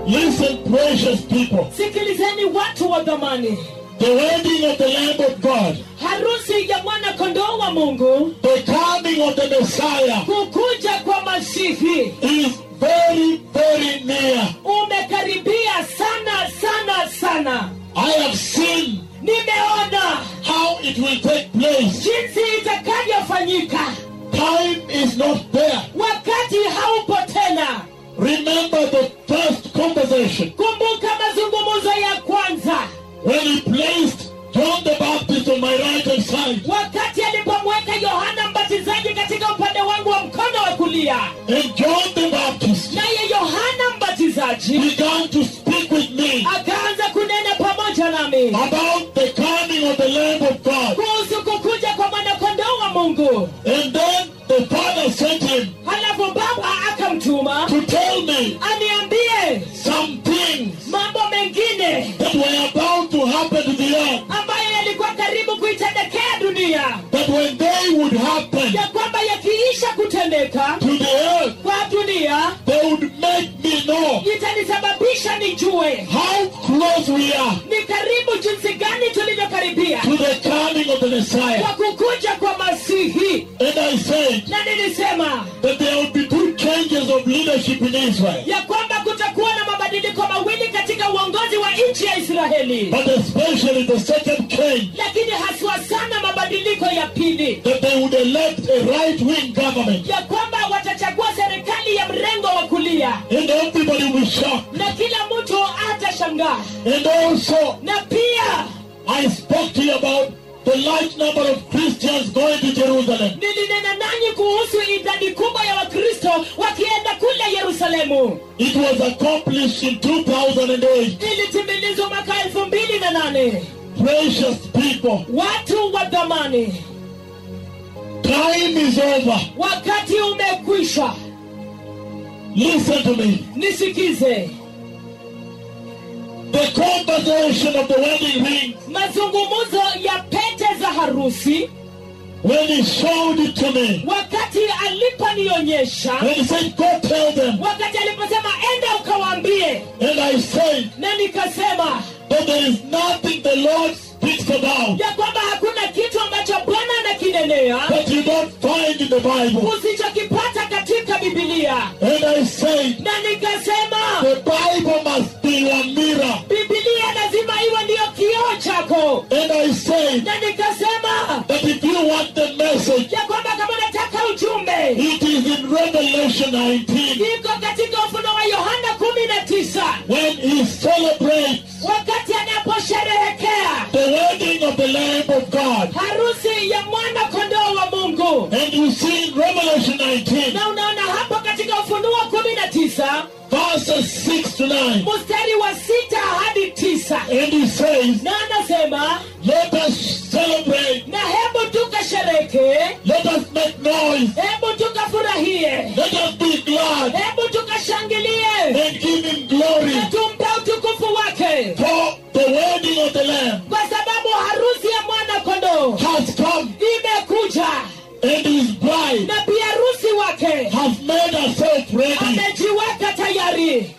Listen, precious people. sikilizeni watu wa dhamani The wedding of the Lamb of God, harusi ya mwana kondoo wa mungu the coming of the Messiah, kukuja kwa masihi is very, very near. umekaribia sana sana sana I have seen nimeona how it will take place. jinsi itakavyofanyika Time is not there. wakati haupo tena Remember the first conversation kumbuka mazungumzo ya kwanza when he placed John the Baptist on my right hand side wakati alipomweka yohana mbatizaji katika upande wangu wa mkono wa kulia and John the Baptist naye yohana mbatizaji began to speak with me akaanza kunena pamoja nami about the coming of the Lamb of God. kuhusu kukuja kwa mwanakondoo wa mungu And then the Father sent him halafu baba akamtuma to tell me aniambie some things mambo mengine that were about to happen to the earth. ambayo yalikuwa karibu kuitendekea dunia That when they would happen ya kwamba yakiisha kutendeka to the earth, kwa dunia they would make me know itanisababisha nijue how close we are ni karibu jinsi gani tulivyokaribia to the coming of the Messiah. kwa kukuja kwa masihi And I said na nilisema that there would be two changes of leadership in Israel, ya kwamba kutakuwa na mabadiliko mawili katika uongozi wa nchi ya israeli but especially the second change lakini haswa sana mabadiliko ya pili that they would elect a right wing government. ya kwamba watachagua serikali ya mrengo wa kulia And everybody will be shocked. na kila mtu atashangaa And also, na pia I spoke to you about the large number of Christians going to Jerusalem. nilinena nanyi kuhusu idadi kubwa ya wakristo wakienda kule yerusalemu It was accomplished in 2008. ilitimilizwa mwaka elfu mbili na nane Precious people, watu wa dhamani time is over. wakati umekwisha Listen to me. nisikize The conversation of the wedding ring, mazungumzo ya pete za harusi when he showed it to me, wakati aliponionyesha when he said, Go tell them, wakati aliposema enda ukawaambie and I said na nikasema that there is nothing the Lord speaks about ya kwamba hakuna kitu ambacho bwana anakinenea that you don't find in the Bible. usichokipata katika bibilia And I said, na nikasema the Bible must be your mirror. bibilia lazima iwe ndiyo kioo chako And I said na nikasema that if you want the message, ya kwamba kama unataka ujumbe it is in Revelation 19 iko katika ufuno wa yohana kumi na tisa when he celebrates wakati anaposherehekea the wedding of the Lamb of God. harusi ya mwana kondoo wa mungu And you see in Revelation 19, na unaona hapo katika ufunuo kumi na tisa verses 6 to 9, mstari wa sita hadi tisa and he says, na anasema Let us celebrate, na hebu tukashereke let us make noise, hebu tukafurahie let us be glad, hebu tukashangilie and give him glory na tumpe utukufu wake for the wedding of the Lamb kwa sababu harusi ya mwana kondoo has come, imekuja and his bride na pia harusi wake has made herself ready. amejiweka tayari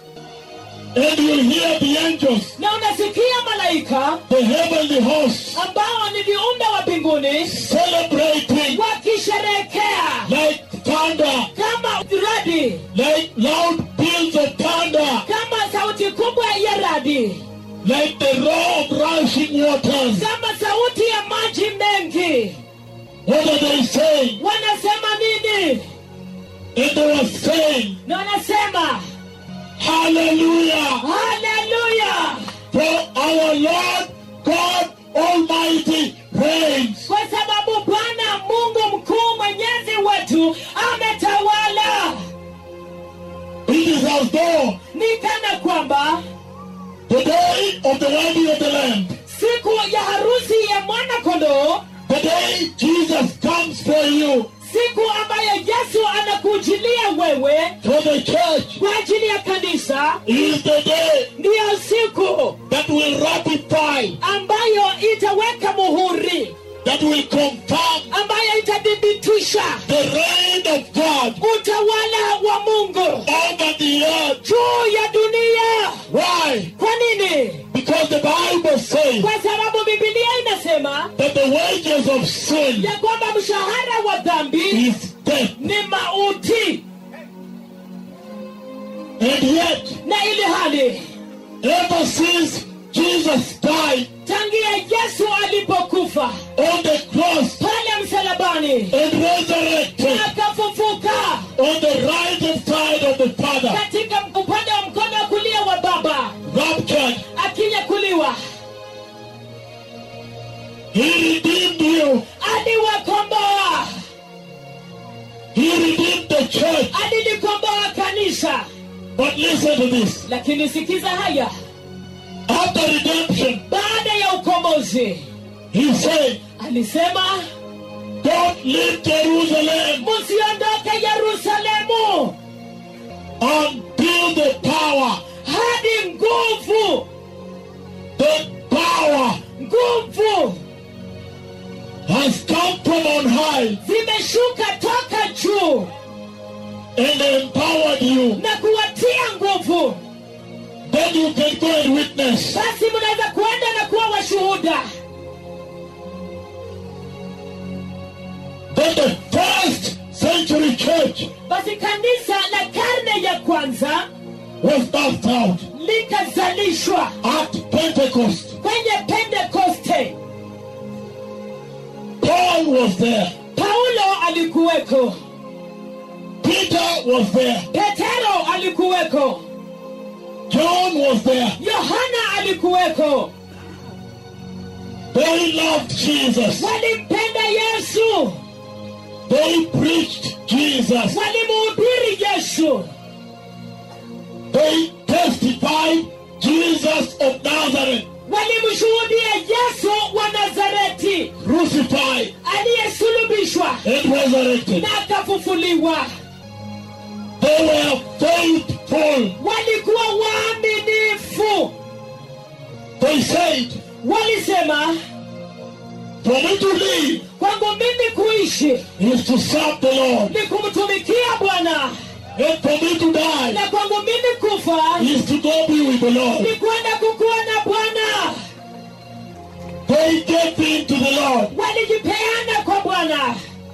And you'll hear the angels, na unasikia malaika the heavenly hosts, ambao ni viumbe wa mbinguni celebrating wakisherehekea like thunder, kama radi like loud peals of thunder, kama sauti kubwa ya radi like the roar of rushing waters. kama sauti ya maji mengi What are they saying? wanasema nini And they were saying, na wanasema Hallelujah! haleluya For our Lord God Almighty reigns. kwa sababu bwana mungu mkuu mwenyezi wetu ametawala It is as though ni kana kwamba the day of the wedding of the Lamb, siku ya harusi ya mwana kondoo the day Jesus comes for you, siku ambayo yesu anakujilia wewe for the church, kwa ajili ya kanisa is the day ndiyo siku that will ratify, ambayo itaweka muhuri that will confirm ambayo itathibitisha the reign of God utawala wa mungu over the earth. juu ya dunia says kwa sababu bibilia inasema that the wages of sin ya kwamba mshahara wa dhambi is death. ni mauti And yet, na ili hali ever since Jesus died tangia yesu alipokufa on the cross pale msalabani and resurrected akafufuka on the right hand side of the Father, katika upande wa mkono wa kulia wa baba raptured, akinyakuliwa He redeemed you. aliwakomboa He redeemed the church. alilikomboa kanisa But listen to this. lakini sikiza haya After redemption, baada ya ukombozi He said, alisema Don't leave Jerusalem msiondoke yerusalemu until the power, hadi nguvu the power nguvu has come from on high zimeshuka toka juu and empowered you. na kuwatia nguvu Then you can go and witness. basi mnaweza kuenda na kuwa washuhuda Then the first century church basi kanisa la karne ya kwanza was birthed out likazalishwa at Pentecost. kwenye pentekoste Paul was there. paulo alikuweko Peter was there. petero alikuweko John was there. yohana alikuweko They loved Jesus. walimpenda yesu They preached Jesus. walimuhubiri yesu They testified Jesus of Nazareth, walimshuhudia yesu wa nazareti crucified aliyesulubishwa and resurrected. na akafufuliwa They were faithful. walikuwa waaminifu They said, walisema For me to live kwangu mimi kuishi is to serve the Lord, ni kumtumikia bwana and for me to die na kwangu mimi kufa is to go be with the Lord. ni kwenda kukuwa na bwana They gave in to the Lord. walijipeana kwa bwana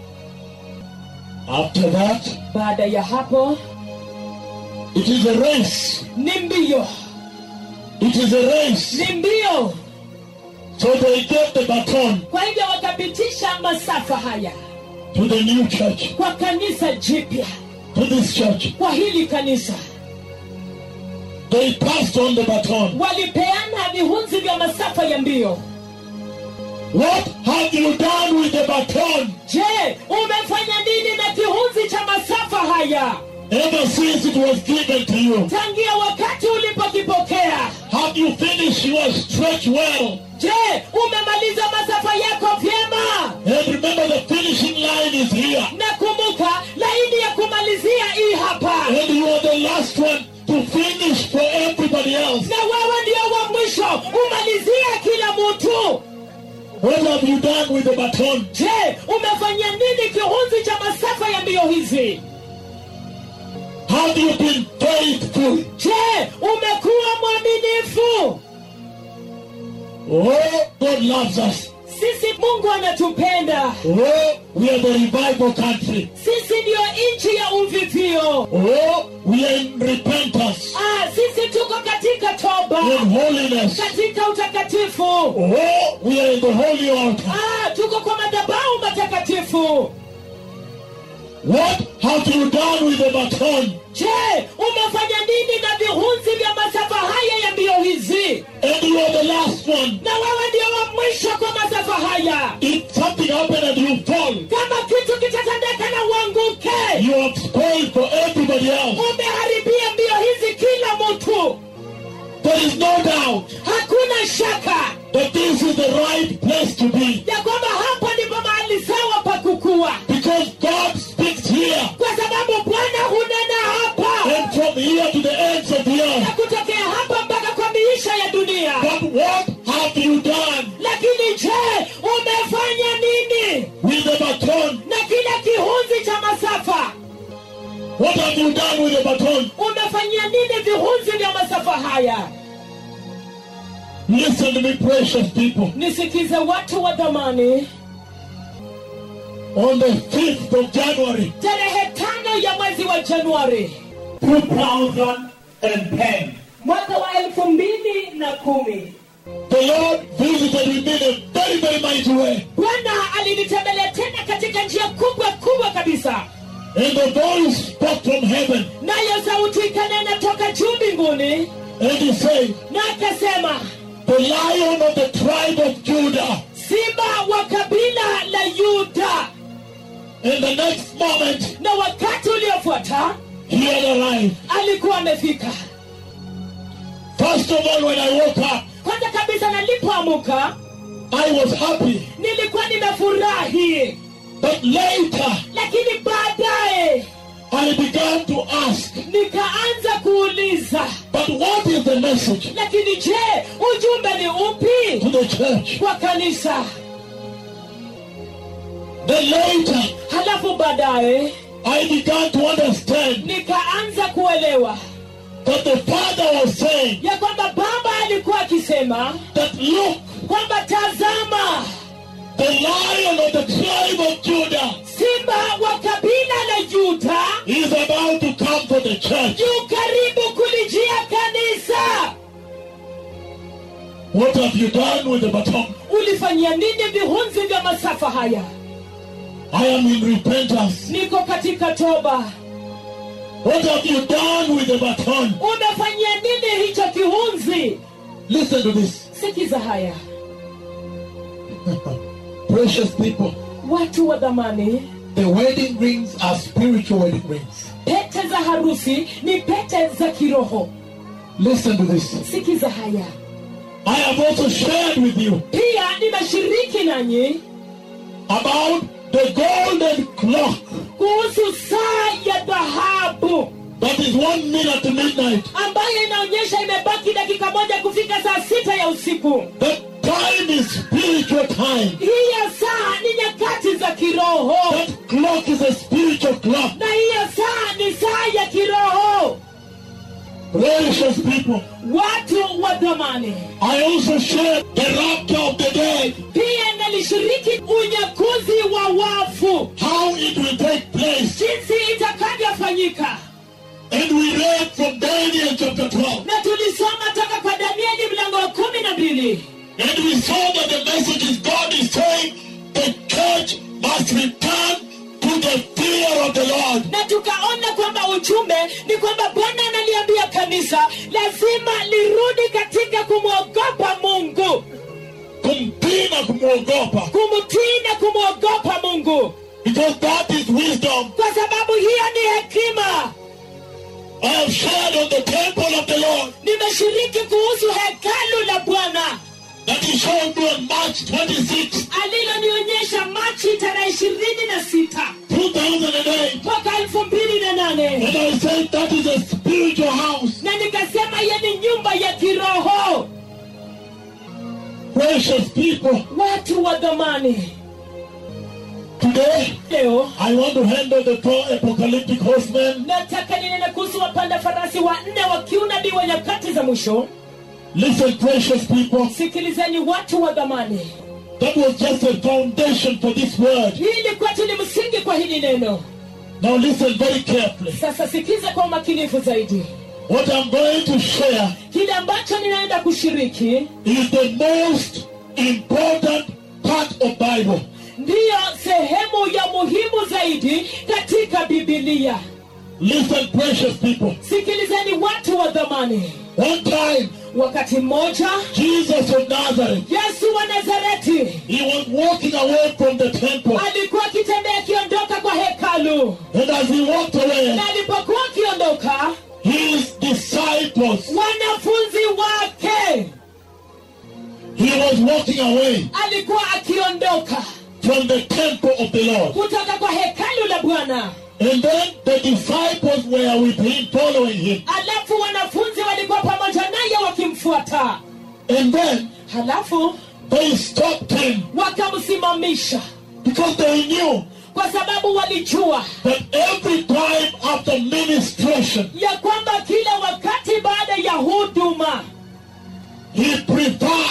After that, baada ya hapo it is a race. ni mbio It is a race. ni mbio So they gave the baton kwa hivyo wakapitisha masafa haya to the new church, kwa kanisa jipya to this church. kwa hili kanisa They passed on the baton. walipeana vihunzi vya masafa ya mbio What have you done with the baton je umefanya nini na kihunzi cha masafa haya ever since it was given to you? tangia wakati ulipokipokea Have you finished your stretch well? je umemaliza masafa yako vyema And remember, the finishing line is here. na kumbuka laini ya kumalizia hii hapa And you are the last one to finish for everybody else. na wewe ndio wa mwisho umalizia kila mtu What have you done with the baton? je umefanya nini kihunzi cha masafa ya mbio hizi Have you been faithful? je umekuwa mwaminifu Oh, God loves us. sisi mungu anatupenda Oh, we are the revival country. sisi ndiyo nchi ya uvivio Oh, we are in repentance, ah, sisi tuko katika toba in holiness. katika utakatifu Oh, we are in the holy altar. ah, tuko kwa madhabahu matakatifu What have you done with the baton? je umefanya nini na vihunzi vya masafa haya ya mbio hizi And you are the last one. na wewe ndio wa mwisho kwa masafa haya If something happened and you fall, kama kitu kitatendeka na uanguke you have spoiled for everybody else. umeharibia mbio hizi kila mtu There is no doubt hakuna shaka that this is the right place to be. ya kwamba hapa ndipo mahali sawa pa kukua Because God speaks here. kwa sababu bwana hunena hapa And from here to the ends of the na earth. kutokea hapa mpaka kwa miisha ya dunia But what have you done lakini je umefanya nini with the baton? na kile kihunzi cha masafa What have you done with the baton? umefanyia nini vihunzi vya masafa haya Listen to me, precious people. nisikize watu wa dhamani On the 5th of January tarehe tano ya mwezi wa januari 2010, mwaka wa elfu mbili na kumi the Lord visited me in a very, very mighty way. bwana alinitembelea tena katika njia kubwa kubwa kabisa And the voice spoke from heaven. nayo sauti ikanena toka juu mbinguni And he said, na akasema The lion of the tribe of Judah. simba wa kabila la yuda And the next moment, na wakati uliofuata he had arrived. alikuwa amefika First of all, when I woke up, kwanza kabisa nalipoamuka I was happy. nilikuwa nimefurahi But later, lakini baadaye I began to ask, nikaanza kuuliza But what is the message lakini je ujumbe ni upi to the church? kwa kanisa Then later, halafu baadaye I began to understand nikaanza kuelewa that the Father was saying ya kwamba baba alikuwa akisema that look, kwamba tazama the lion of the tribe of Judah simba wa kabila la yuda is about to come for the church. yu karibu kulijia kanisa What have you done with the baton? ulifanyia nini vihunzi vya masafa haya I am in repentance. niko katika toba What have you done with the baton? umefanyia nini hicho kihunzi Listen to this. sikiza haya Precious people, watu wa dhamani the wedding rings are spiritual wedding rings. pete za harusi ni pete za kiroho Listen to this. sikiza haya I have also shared with you pia nimeshiriki nanyi about the golden clock kuhusu saa ya dhahabu that is one minute to midnight. ambayo inaonyesha imebaki dakika moja kufika saa sita ya usiku That time is spiritual time. hiyo saa ni nyakati za kiroho That clock is a spiritual clock. na hiyo saa ni saa ya kiroho Precious people. watu wa dhamani I also shared the rapture of the dead. pia nalishiriki unyakuzi wa wafu How it will take place. jinsi itakavyofanyika And we read from Daniel chapter 12. na tulisoma toka kwa danieli mlango wa kumi na mbili And we saw that the message is God is saying the church must return to the fear of the Lord. na tukaona kwamba ujumbe ni kwamba bwana analiambia kanisa lazima lirudi katika kumwogopa mungu Kumtii na kumwogopa. kumtii na kumwogopa mungu Because that is wisdom. kwa sababu hiyo ni hekima I have shared on the temple of the Lord nimeshiriki kuhusu hekalu la bwana that he showed me on March 26, alilonionyesha machi tarehe ishirini na sita 2008. mwaka elfu mbili na nane And I said that is a spiritual house. na nikasema hiyo ni nyumba ya kiroho Precious people. watu wa dhamani Today, leo I want to handle the four apocalyptic horsemen. nataka ninene kuhusu wapanda farasi wanne wa kiunabii wa nyakati za mwisho Listen, precious people. sikilizeni watu wa dhamani That was just a foundation for this word. hii ilikuwa tu ni msingi kwa hili neno Now listen very carefully. sasa sikiza kwa umakinifu zaidi What I'm going to share kile ambacho ninaenda kushiriki is the most important part of Bible. ndiyo sehemu ya muhimu zaidi katika bibilia Listen, precious people. sikilizeni watu wa dhamani One time, wakati mmoja Jesus of Nazareth, yesu wa nazareti he was walking away from the temple. alikuwa akitembea akiondoka kwa hekalu And as he walked away, na alipokuwa akiondoka his disciples, wanafunzi wake he was walking away alikuwa akiondoka from the temple of the Lord. kutoka kwa hekalu la bwana And then the disciples were with him, following him. alafu wanafunzi walikuwa pamoja naye wakimfuata And then halafu they stopped him wakamsimamisha because they knew kwa sababu walijua that every time after ministration, ya kwamba kila wakati baada ya huduma he preferred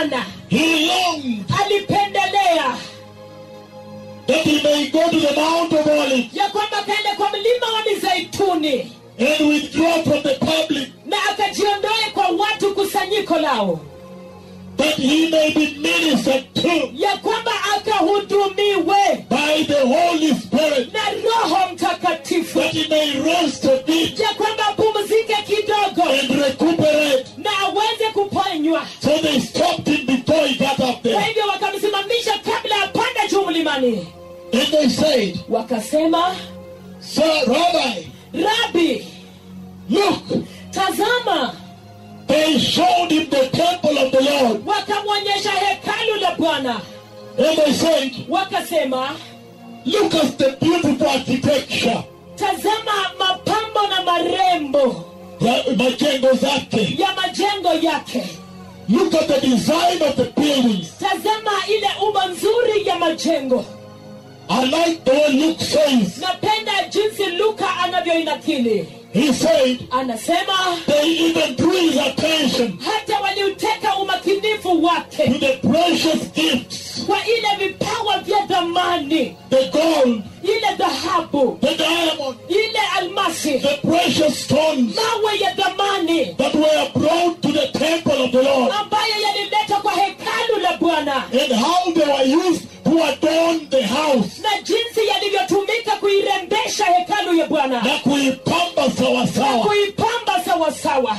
bwana he longed alipendelea that he may go to the Mount of Olives ya kwamba akaenda kwa mlima wa mizeituni and withdraw from the public na akajiondoe kwa watu kusanyiko lao that he may be ministered to ya kwamba akahudumiwe by the Holy Spirit, na roho mtakatifu that he may rest a bit ya kwamba apumzike kidogo and recuperate. na aweze kuponywa So they stopped him before he got up kwa there. hivyo wakamsimamisha kabla ya panda juu mlimani And they said, wakasema Sir, Rabbi, rabi look, tazama they showed him the temple of the Lord. wakamwonyesha hekalu la bwana And they said, wakasema look at the beautiful architecture. tazama mapambo na marembo ya majengo zake. ya majengo yake Look at the design of the buildings. tazama ile umbo nzuri ya majengo I like the way Luke says. napenda jinsi luka anavyoinakili He said anasema they even drew his attention hata waliuteka umakinifu to wake the precious gifts, kwa ile vipawa vya dhamani the gold, ile dhahabu the diamond, ile almasi the precious stones mawe ya dhamani that were brought to the temple of the Lord, ambayo yaliletwa kwa hekalu la bwana and how they were used to adorn the house na jinsi yalivyotumika kuirembesha hekalu ya bwana na kuipamba na sawasawa. kuipamba sawasawa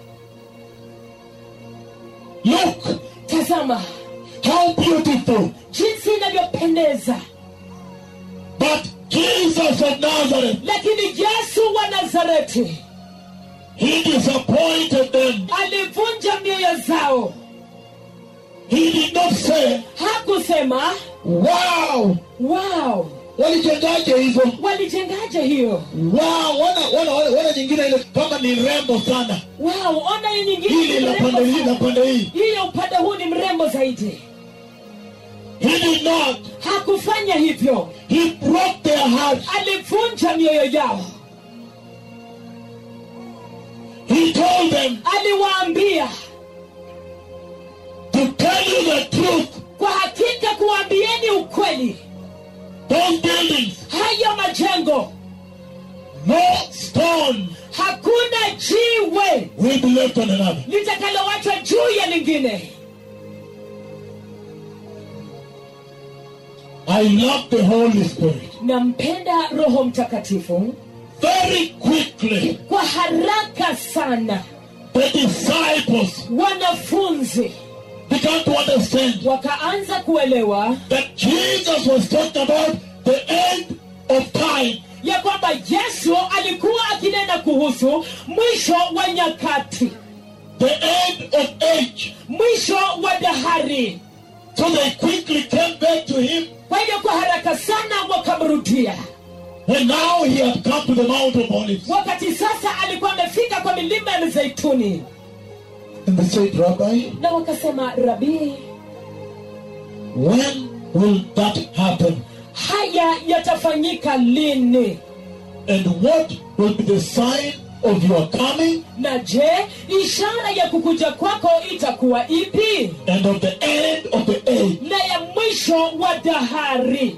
Look tazama how beautiful. jinsi inavyopendeza But Jesus of Nazareth, lakini yesu wa nazareti he disappointed them. alivunja mioyo zao He did not say, hakusema wow, wow walijengaje hizo? walijengaje hiyo Wow, wana, wana, wana, wana nyingine ile kama ni rembo sana. wow ona hii nyingine Hili ni la mrembo pande hii na sana. pande hii. hiyo upande huu ni mrembo zaidi He did not. hakufanya hivyo He broke their hearts. alivunja mioyo yao He told them aliwaambia to tell you the truth. kwa hakika kuwaambieni ukweli Those buildings, hayo majengo no stone hakuna jiwe will be left on another. litakalowachwa juu ya lingine I love the Holy Spirit. nampenda roho mtakatifu Very quickly, kwa haraka sana the disciples wanafunzi began to understand wakaanza kuelewa that Jesus was talking about the end of time. ya kwamba yesu alikuwa akinena kuhusu mwisho wa nyakati the end of age. mwisho wa dahari So they quickly came back to him kwa hivyo kwa haraka sana wakamrudia when now he had come to the Mount of Olives. wakati sasa alikuwa amefika kwa milima ya mizeituni And they said, Rabbi, na wakasema rabii when will that happen? haya yatafanyika lini And what will be the sign of your coming na je ishara ya kukuja kwako itakuwa ipi and of the end of the age? na ya mwisho wa dahari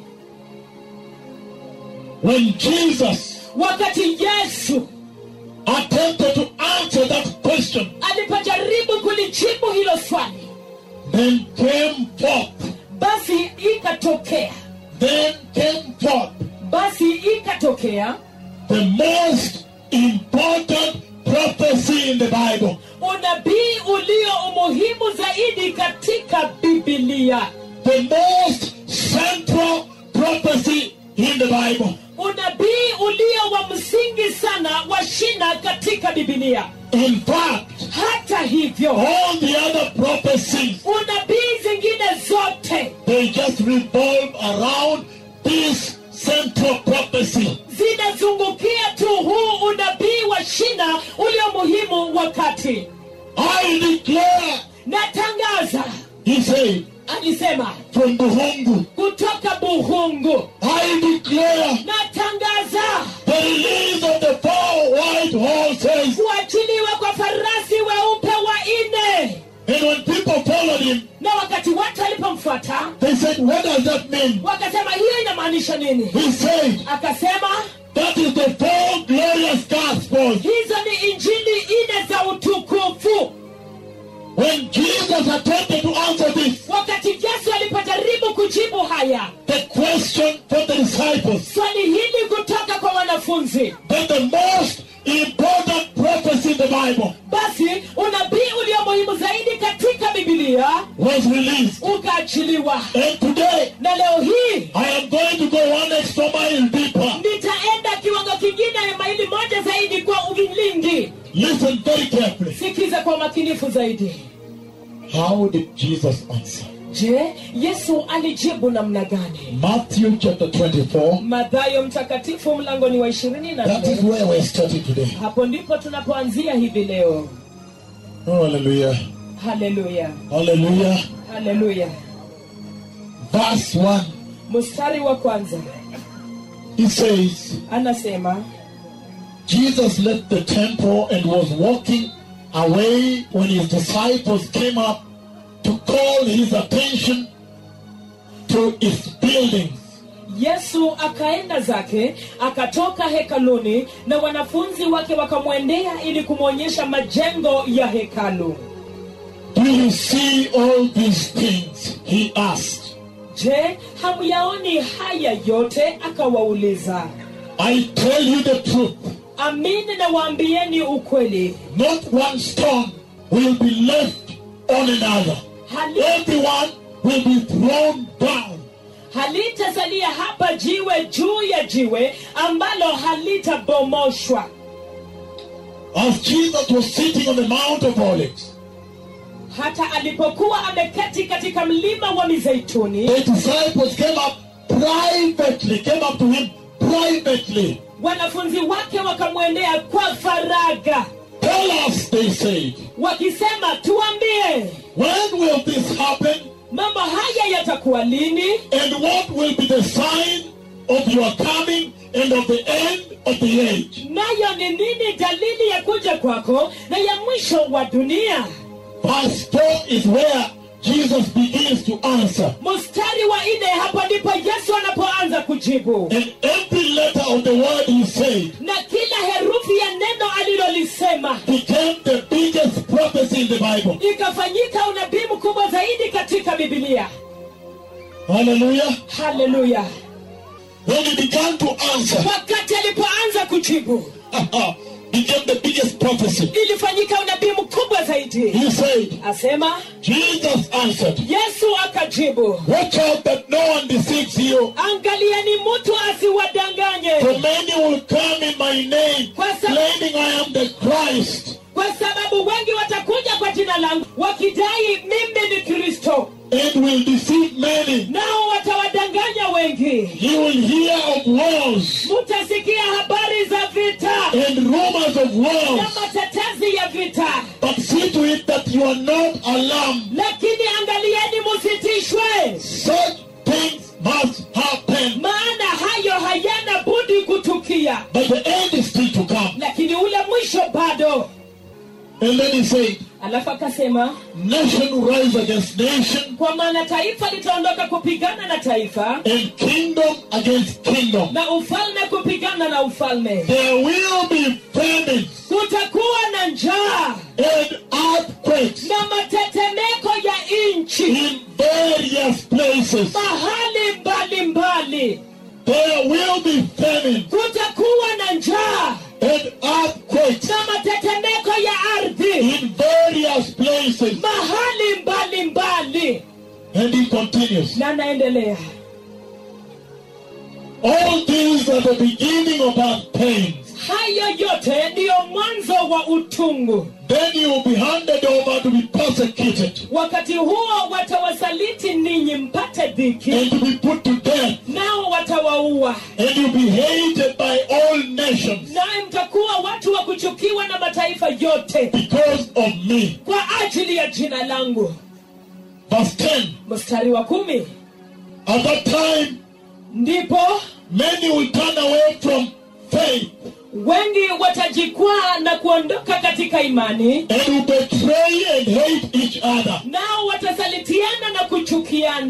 When Jesus wakati yesu attempted to answer that question, alipojaribu kulijibu hilo swali then came forth, basi ikatokea then came forth basi ikatokea the most important prophecy in the Bible. unabii ulio umuhimu zaidi katika bibilia the most central prophecy in the Bible. unabii ulio wa msingi sana wa shina katika bibilia In fact, hata hivyo all the other prophecies unabii zingine zote they just revolve around this central prophecy. zinazungukia tu huu unabii wa shina ulio muhimu wakati I declare, natangaza he said, alisema from Buhungu, kutoka buhungu I declare natangaza the release of the four white horses. kuachiliwa kwa farasi weupe wa nne And when people followed him, does that mean? wakasema hiyo inamaanisha nini He said, akasema that is the four glorious gospels. hizo ni injili ine za utukufu When Jesus attempted to answer this, wakati yesu alipojaribu kujibu haya the question for the disciples, swali hili kutoka kwa wanafunzi then the most important prophecy in the Bible basi unabii ulio muhimu zaidi katika bibilia was released. ukaachiliwa And today, na leo hii I am going to go one extra mile deeper. nitaenda kiwango kingine ya maili moja zaidi kwa uvilindi Listen very carefully. sikiza kwa umakinifu zaidi How did Jesus answer? je yesu alijibu namna gani Matthew chapter 24. madhayo mtakatifu mlangoni wa ishirini na That is nne where we're starting today. hapo ndipo tunapoanzia hivi leo Oh, hallelujah. haleluya Hallelujah. haleluya Verse 1. mstari wa kwanza He says, anasema Jesus left the temple and was walking away when his disciples came up to call his attention to its buildings. yesu akaenda zake akatoka hekaluni na wanafunzi wake wakamwendea ili kumwonyesha majengo ya hekalu Do you see all these things? He asked. je hamyaoni haya yote akawauliza I tell you the truth. amini na waambieni ukweli Not one stone will be left on another. Hali, Everyone will be thrown down. halitasalia hapa jiwe juu ya jiwe ambalo halitabomoshwa As Jesus was sitting on the Mount of Olives, hata alipokuwa ameketi katika mlima wa mizeituni the disciples came up privately, came up to him privately. wanafunzi wake wakamwendea kwa faraga Tell us, they said, wakisema tuambie when will this happen mambo haya yatakuwa lini and what will be the sign of your coming and of the end of the age? nayo ni nini dalili ya kuja kwako na ya mwisho wa dunia Verse 4 is where Jesus begins to answer. mstari wa nne hapo ndipo yesu anapoanza kujibu And every letter of the word he said na kila herufi ya neno alilolisema became the biggest prophecy in the Bible. ikafanyika unabii mkubwa zaidi katika bibilia Hallelujah. haleluya When he began to answer, wakati alipoanza kujibu became the biggest prophecy. ilifanyika unabii mkubwa zaidi He said, asema Jesus answered, yesu akajibu Watch out that no one deceives you. angalieni mtu asiwadanganye For many will come in my name, Kwa sa- claiming I am the Christ, kwa sababu wengi watakuja kwa jina langu wakidai mimi ni kristo and will deceive many. nao watawadanganya wengi You will hear of wars mutasikia habari za vita and rumors of na wars. matetezi ya vita But see to it that you are not alarmed. lakini angalieni musitishwe Such things must happen. maana hayo hayana budi kutukia But the end is still to come. lakini ule mwisho bado And then he said, alafu akasema Nation will rise against nation, kwa maana taifa litaondoka kupigana na taifa and kingdom against kingdom. na ufalme kupigana na ufalme There will be famines kutakuwa na njaa and earthquakes na matetemeko ya nchi in various places. mahali mbalimbali There will be famine kutakuwa na njaa and earthquakes na matetemeko ya ardhi in various places. mahali mbalimbali And he continues. na naendelea All these are the beginning of our pains. hayo yote ndiyo mwanzo wa utungu Then you will be handed over to be persecuted wakati huo watawasaliti ninyi mpate dhiki and to be put to death. nao watawaua And you'll be hated by all nations naye mtakuwa watu wa kuchukiwa na mataifa yote because of me. kwa ajili ya jina langu Verse 10. mstari wa kumi At that time, ndipo many will turn away from faith wengi watajikwaa na kuondoka katika imani and will betray and hate each other. nao watasalitiana na kuchukiana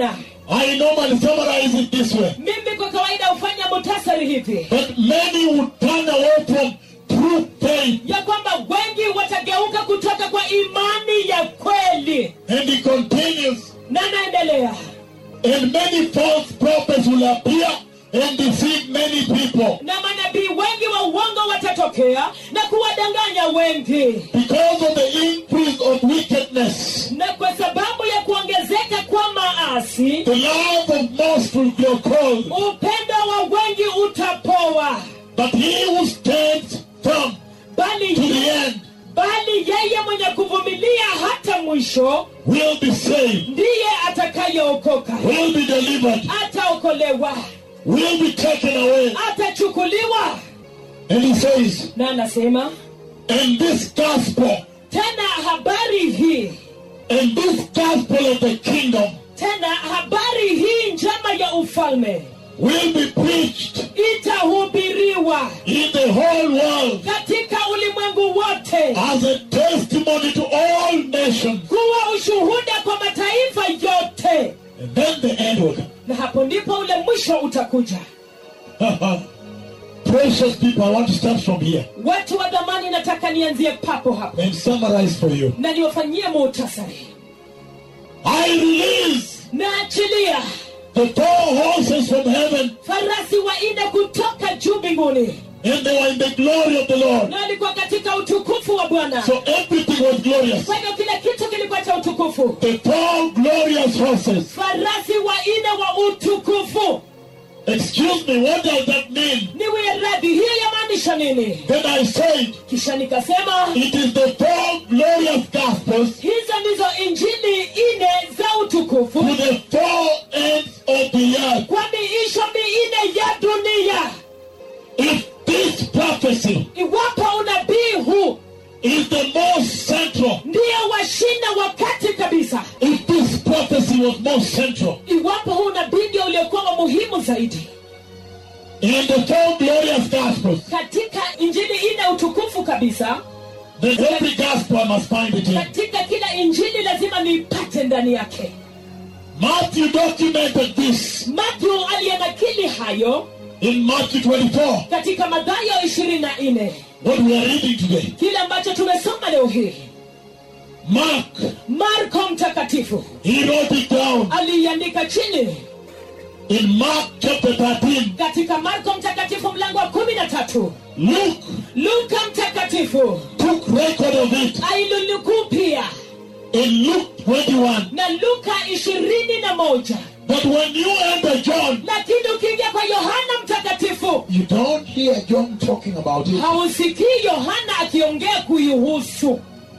I normally summarize it this way. mimi kwa kawaida hufanya mutasari hivi But many would turn away from true faith. ya kwamba wengi watageuka kutoka kwa imani ya kweli And he continues. na naendelea And many false prophets will appear and deceive many people. na manabii wengi wa uongo watatokea na kuwadanganya wengi Because of the increase of wickedness, na kwa sababu ya kuongezeka kwa maasi the love of most will grow cold. upendo wa wengi utapoa But he who stands firm bali to the end bali yeye mwenye kuvumilia hata mwisho will be saved, ndiye atakayeokoka will be delivered, ataokolewa will be taken away. atachukuliwa And he says, na anasema and this gospel, tena habari hii and this gospel of the kingdom tena habari hii njema ya ufalme will be preached itahubiriwa in the whole world katika ulimwengu wote as a testimony to all nations. kuwa ushuhuda kwa mataifa yote And then the end will come. na hapo ndipo ule mwisho utakuja Precious people, I want to start from here watu wa dhamani nataka nianzie papo hapo and summarize for you. na niwafanyie muhtasari I release naachilia the four horses from heaven, farasi waine kutoka juu mbinguni and they were in the glory of the Lord. na walikuwa katika utukufu wa bwana So everything was glorious. kwa hivyo kila kitu kilikuwa cha utukufu The four glorious horses. farasi waine wa utukufu Excuse me, what does that mean? niwe radhi hiyo yamaanisha nini Then I said, kisha nikasema it is the four glorious gospels hizo ndizo injili ine za utukufu to the four ends of the earth. kwa miisho miine ya dunia If this prophecy iwapo unabii huu is the most central, ndiyo washina wakati kabisa if this prophecy was most central iwapo huu unabii ndio uliokuwa wa muhimu zaidi in the four glorious gospels, katika injili ine utukufu kabisa then every gospel I must find it in. katika kila injili lazima niipate ndani yake Matthew documented this matthew aliyenakili hayo in Matthew 24, katika madhayo ishirini na nne what we are reading today. kile ambacho tumesoma leo hii Mark, marko mtakatifu he wrote it down aliiandika chini in Mark chapter 13. katika marko mtakatifu mlango wa kumi na tatu Luke luka mtakatifu took record of it ailunukuu pia in Luke 21. na luka ishirini na moja But when you enter John, lakini ukiingia kwa yohana mtakatifu you don't hear John talking about it. hausikii yohana akiongea kuihusu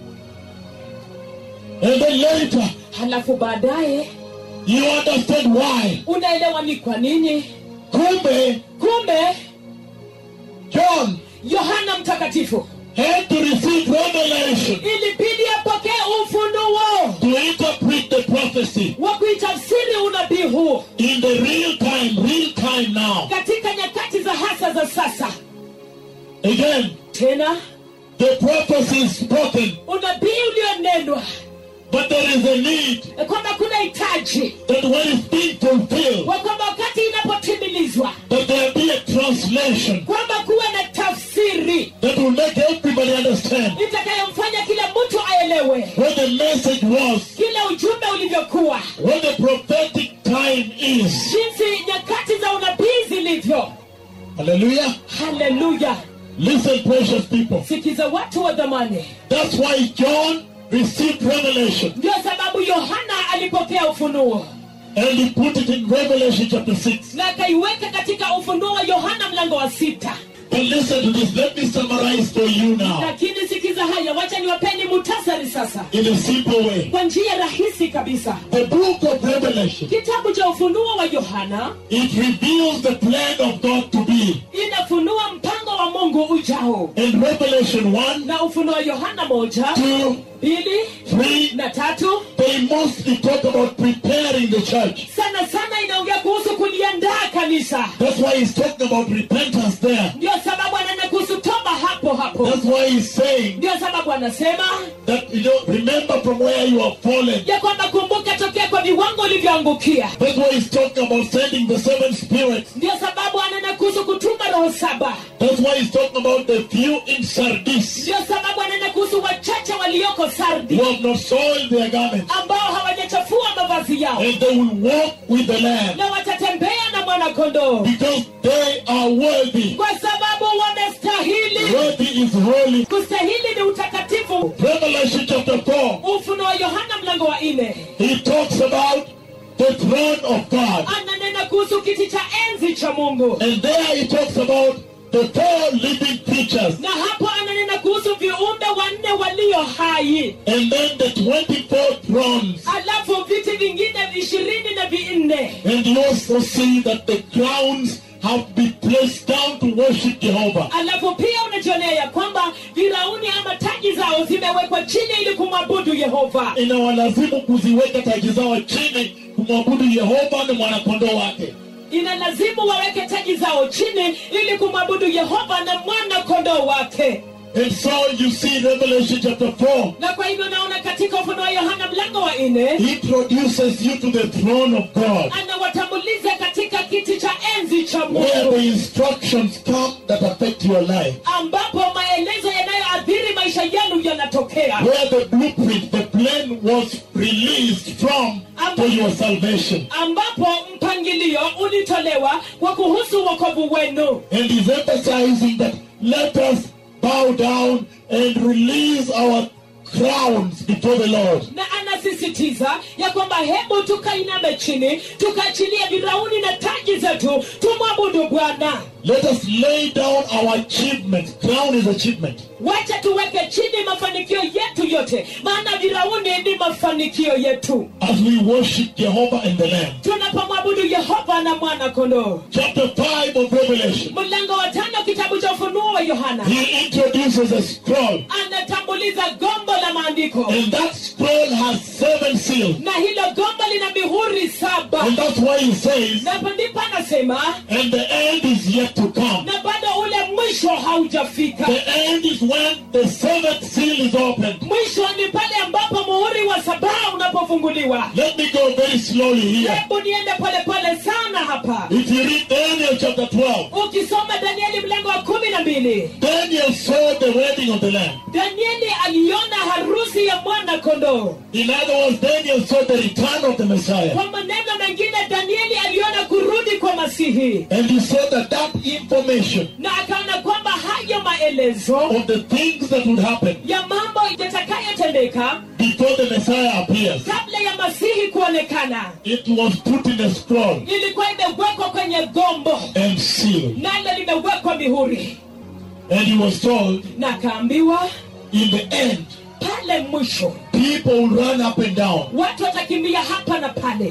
And then later, halafu baadaye you understand why. unaelewa ni kwa nini Kumbe, kumbe John yohana mtakatifu had to receive revelation ilibidi apokee ufunuo to interpret the prophecy wa kuitafsiri unabii huu in the real time, real time now. katika nyakati za hasa za sasa Again, tena the prophecy is spoken, unabii ulionenwa but there is a need ya kwamba kuna hitaji that when it's being fulfilled, wa kwamba wakati inapotimilizwa that there be a translation kwamba kuwe na tafsiri that will make everybody understand itakayomfanya kila mtu aelewe what the message was, kile ujumbe ulivyokuwa what the prophetic time is. jinsi nyakati za unabii zilivyo Hallelujah. haleluya Listen, precious people. sikiza watu wa dhamani That's why John received revelation ndio sababu yohana alipokea ufunuo and he put it in Revelation chapter 6. na akaiweka katika ufunuo wa yohana mlango wa sita But listen to this. Let me summarize for you now lakini sikiza haya wacha niwapeni mutasari sasa in a simple way. kwa njia rahisi kabisa The book of Revelation, kitabu cha ufunuo wa yohana it reveals the plan of God to be. inafunua mpango wa mungu ujao In Revelation 1, na ufunuo wa yohana moja 2, mbili 3, na tatu they mostly talk about preparing the church. sana sana inaongea kuhusu kuliandaa kanisa That's why he's talking about repentance there. ndio sababu anana kuhusu toba hapo papo hapo That's why he's saying ndio sababu anasema that, you know, remember from where you have fallen. ya kwamba kumbuka tokea kwa viwango ulivyoangukia That's why he's talking about sending the seven spirits. ndio sababu anena kuhusu kutuma roho saba That's why he's talking about the few in Sardis ndio sababu anena kuhusu wachache walioko sardi who have not soiled their garments. ambao hawajachafua mavazi yao And they will walk with the Lamb na watatembea na mwanakondoo because they are worthy. kwa sababu wamestahili Worthy is holy. kustahili ni utakatifu Revelation chapter 4, ufunuo wa yohana mlango wa nne he talks about the throne of God. ananena kuhusu kiti cha enzi cha mungu And there he talks about the four living creatures. na hapo ananena kuhusu viumbe wanne walio hai And then the 24 thrones. alafu viti vingine ishirini na vinne And you also see that the crowns have been placed down to worship Jehovah. alafu pia unajionea ya kwamba virauni ama taji zao zimewekwa chini ili kumwabudu yehova Inawalazimu kuziweka taji zao chini kumwabudu Yehova na mwanakondoo wake. inalazimu waweke taji zao chini ili kumwabudu yehova na mwana kondoo wake And so you see Revelation chapter 4 na kwa hivyo naona katika ufunuo wa yohana mlango wa nne introduces you to the throne of God. anawatambuliza katika kiti cha enzi cha Where mungu the instructions come that affect your life. ambapo maelezo yanayoathiri maisha yenu yanatokea Where the blueprint, the plan was released from for your salvation. ambapo mpangilio ulitolewa kwa kuhusu wokovu wenu And he's emphasizing that let us bow down and release our crowns before the Lord. na anasisitiza ya kwamba hebu tukainame chini tukaachilia virauni na taji zetu tumwabudu bwana Let us lay down our achievements. Crown is achievement. wacha tuweke chini mafanikio yetu yote maana virauni ni mafanikio yetu As we worship Jehovah and the Lamb. tunapomwabudu yehova na mwana kondoo Chapter 5 of Revelation. mlango wa tano kitabu cha ufunuo wa yohana He introduces a scroll. anatambuliza gombo la maandiko And that scroll has seven seals. na hilo gombo lina mihuri saba And that's why he says, na hapo ndipo anasema and the end is yet to come. na bado ule mwisho haujafika The end is when the seventh seal is opened. mwisho ni pale ambapo muhuri wa sabaa unapofunguliwa Let me go very slowly here. hebu niende polepole sana hapa If you read Daniel chapter 12, ukisoma danieli mlango wa kumi na mbili Daniel saw the wedding of the Lamb. danieli aliona harusi ya mwana kondoo In other words, Daniel saw the return of the Messiah. kwa maneno mengine danieli aliona kurudi kwa masihi And he saw that that information na akaona kwamba hayo maelezo of the things that would happen ya mambo yatakayotendeka before the Messiah appears, kabla ya masihi kuonekana it was put in a scroll ilikuwa imewekwa kwenye gombo and sealed. nalo limewekwa mihuri And he was told, na akaambiwa in the end, pale mwisho people will run up and down watu watakimbia hapa na pale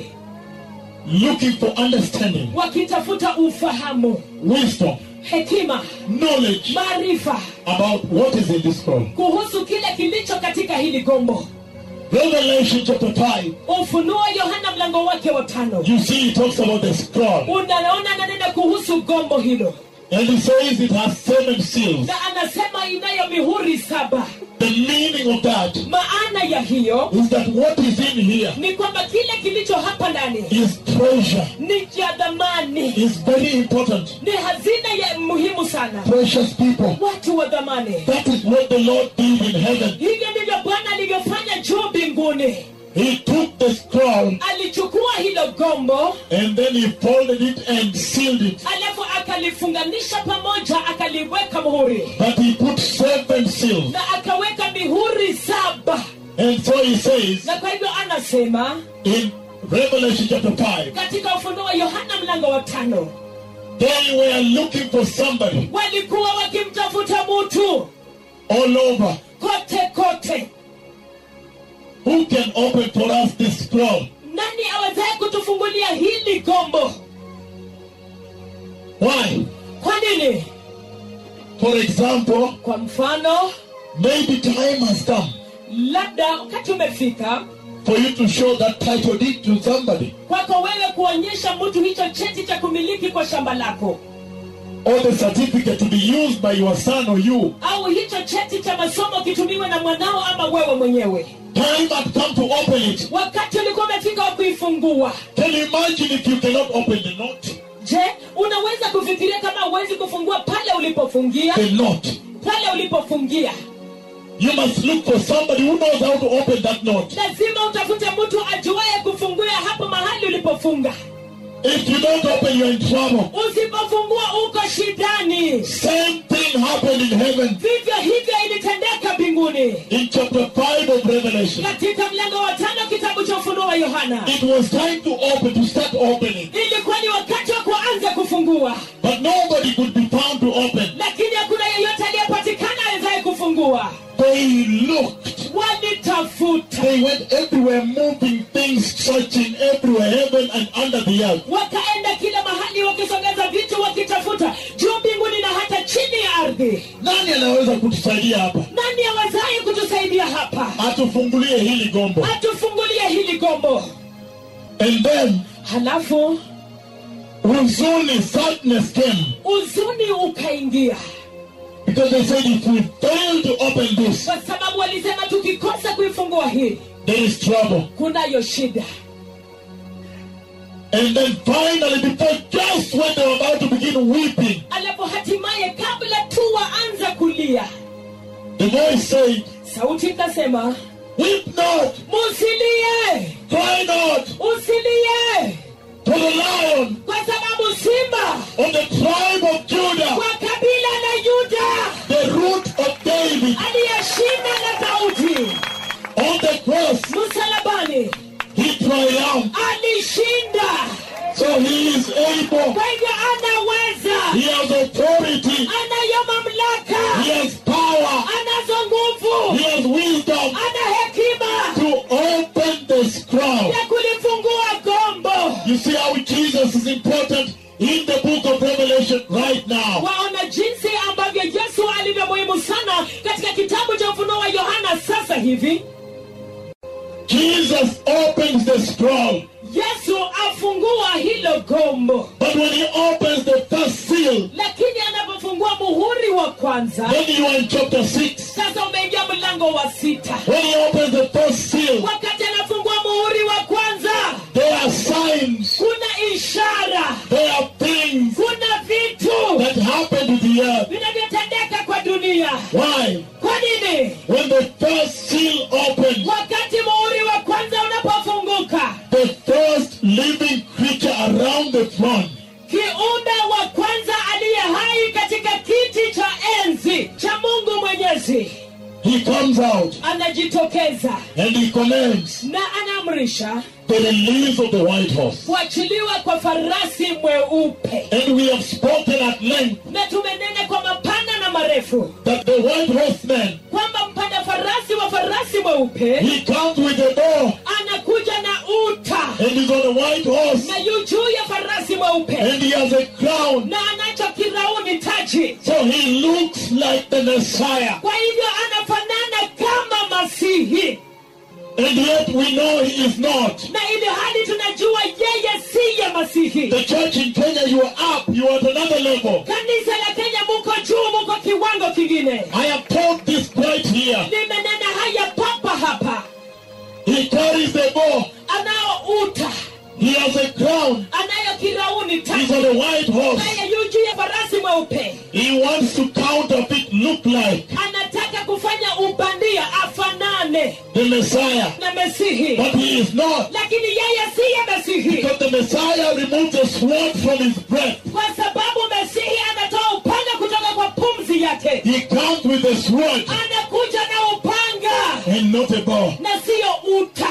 looking for understanding, wakitafuta ufahamu wisdom, hekima knowledge maarifa about what is in this scroll. kuhusu kile kilicho katika hili gombo Revelation chapter 5, ufunuo yohana mlango wake wa tano you see, it talks about the scroll. unaona nanena kuhusu gombo hilo And he says it has seven seals. na anasema inayo mihuri saba The meaning of that maana ya hiyo is that what is in here ni kwamba kile kilicho hapa ndani is treasure, ni cha dhamani is very important. ni hazina ya muhimu sana Precious people. watu wa dhamani That is what the Lord did in heaven. hivyo ndivyo bwana alivyofanya juu mbinguni He took the scroll alichukua hilo gombo and then he folded it and sealed it. alafu akalifunganisha pamoja akaliweka muhuri But he put seven seals. na akaweka mihuri saba And so he says na kwa hivyo anasema in Revelation chapter 5, katika ufunuo wa yohana mlango wa tano they were looking for somebody walikuwa wakimtafuta mutu all over kote kote who can open for us this scroll. nani awezaye kutufungulia hili gombo Why? kwa nini For example, kwa mfano maybe time has come labda wakati umefika for you to show that title deed to somebody. kwako wewe kuonyesha mtu hicho cheti cha kumiliki kwa shamba lako or the certificate to be used by your son or you. au hicho cheti cha masomo kitumiwe na mwanao ama wewe mwenyewe Time had come to open it. wakati ulikuwa umefika wa kuifungua Can you imagine if you cannot open the note? je unaweza kufikiria kama huwezi kufungua pale ulipofungia The note. pale ulipofungia You must look for somebody who knows how to open that note. lazima utafute mtu ajuaye kufungua hapo mahali ulipofunga If you don't open, you're in trouble. usipofungua uko shidani Same thing happened in heaven vivyo hivyo ilitendeka mbinguni in chapter 5 of Revelation. katika mlango wa tano kitabu cha ufunuo wa yohana It was time to open, to start opening. ilikuwa ni wakati wa kuanza kufungua But nobody could be found to open. lakini hakuna yeyote aliyepatikana awezaye kufungua They looked. walitafuta They went everywhere, moving things, searching everywhere, heaven and under the earth. wakaenda kila mahali wakisongeza vitu wakitafuta juu mbinguni na hata chini ya ardhi Nani anaweza kutusaidia hapa? nani awezaye kutusaidia hapa Atufungulie hili gombo. atufungulie hili gombo And then halafu huzuni, sadness came. uzuni ukaingia Because they said if we fail to open this, kwa sababu walisema tukikosa kuifungua hii there is trouble. kunayo shida And then finally, before just when they were about to begin weeping, alafu hatimaye kabla tu waanza kulia the voice said, sauti ikasema Weep not, musilie cry not usilie to the lion kwa sababu simba of the tribe of Judah, wa kabila la yuda the root of David, aliyeshinda na daudi on the cross, msalabani he triumphed. alishinda So he is able, kwa hivyo anaweza he has authority, anayo mamlaka he has power, anazo nguvu he has wisdom ana hekima to open the scroll. ya kulifungua gombo You see how Jesus is important in the book of Revelation right now. waona jinsi ambavyo yesu alivyo muhimu sana katika kitabu cha ufunuo wa yohana sasa hivi Jesus opens the scroll. yesu afungua hilo gombo But when he opens the first seal, lakini anapofungua muhuri wa kwanza then you are in chapter 6. sasa umeingia mlango wa sita When he opens the first seal, wakati anafungua muhuri wa kwanza there are signs, kuna ishara there are things kuna vitu that happen to the earth. vinavyotendeka kwa dunia Why? kwa nini When the first seal opens, wakati muhuri wa kwanza unapofunguka the first living creature around the throne, kiumbe wa kwanza aliye hai katika kiti cha enzi cha mungu mwenyezi he comes out anajitokeza and he commands na anaamrisha the release of the white horse. kuachiliwa kwa farasi mweupe And we have spoken at length na tumenena kwa mapana na marefu that the white horseman, kwamba mpanda farasi wa farasi mweupe he comes with a bow anakuja na uta and he's on a white horse na yu juu ya farasi mweupe and he has a crown. na anacho kirauni taji So he looks like the Messiah. kwa hivyo anafanana kama masihi And yet we know he is not. na ili hali tunajua yeye siye masihi The church in Kenya, you are up, you are at another level. kanisa la kenya muko juu muko kiwango kingine I have told this right here. nimenena haya papa hapa He carries the bow, anao uta he has a crown, anayo kirauni he's taji on a white horse. naye yu juu ya farasi mweupe He wants to counterfeit, look like anataka kufanya ubandia afanane the Messiah. na mesihi But he is not. lakini yeye siye mesihi Because the Messiah removes the sword from his breath. kwa sababu mesihi anatoa upanga kutoka kwa pumzi yake He comes with a sword anakuja na upanga and not a bow. na siyo uta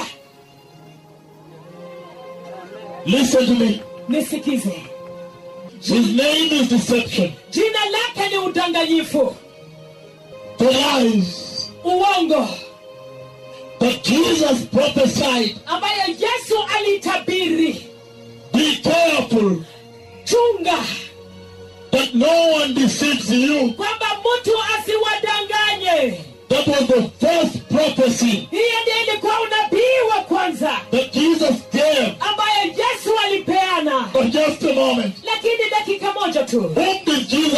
Listen to me. nisikize His name is deception. jina lake ni udanganyifu The lies uongo that Jesus prophesied. ambayo yesu alitabiri Be careful chunga that no one deceives you. kwamba mtu asiwadanganye That was the first prophecy hiyo ndiyo ilikuwa unabii wa kwanza that Jesus gave. ambayo yesu alipeana But just a moment. lakini dakika moja tu Whom did Jesus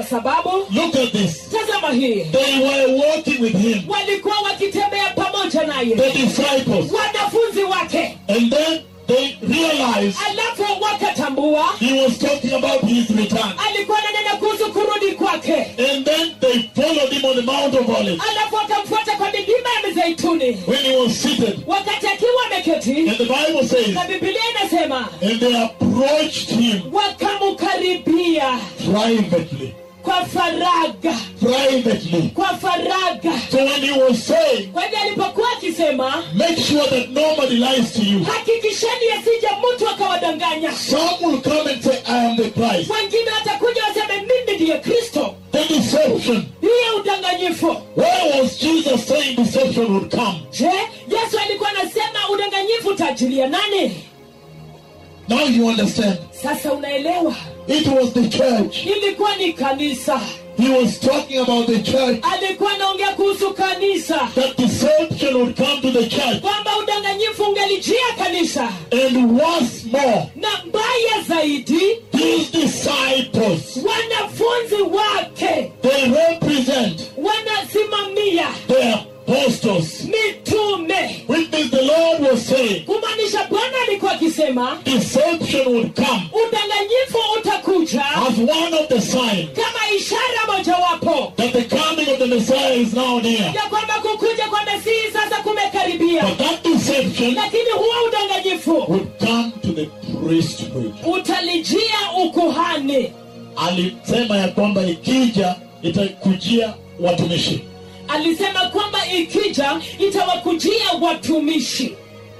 sababu look at this. tazama hii They were walking with him, walikuwa wakitembea pamoja naye the disciples. wanafunzi wake And then they realized alafu wakatambua he was talking about his return. alikuwa ananena kuhusu kurudi kwake And then they followed him on the Mount of Olives alafu wakamfuata kwa milima ya mizeituni when he was seated. wakati akiwa ameketi And the Bible says, na bibilia inasema and they approached him wakamkaribia privately. kwa faraga Privately. kwa faraga So when he was saying, kwa hivyo alipokuwa akisema make sure that nobody lies to you. hakikisheni asije mtu akawadanganya Some will come and say, I am the Christ. wengine watakuja waseme mimi ndiye kristo The deception. hiyo udanganyifu Where was Jesus saying deception would come? je yesu alikuwa anasema udanganyifu utaajilia nani Now you understand. sasa unaelewa It was the church. ilikuwa ni kanisa He was talking about the church. alikuwa anaongea kuhusu kanisa That deception would come to the church. kwamba udanganyifu ungelijia kanisa And once more, na mbaya zaidi these disciples, wanafunzi wake they represent wanasimamia the apostles. mitume Which means the Lord was saying, kumaanisha bwana alikuwa akisema deception would come udanganyifu utakuja as one of the signs kama ishara mojawapo that the coming of the Messiah is now near. ya kwamba kukuja kwa mesihi sasa kumekaribia But that deception lakini huo udanganyifu would come to the priesthood. utalijia ukuhani Alisema ya kwamba ikija itakujia watumishi. alisema kwamba ikija itawakujia watumishi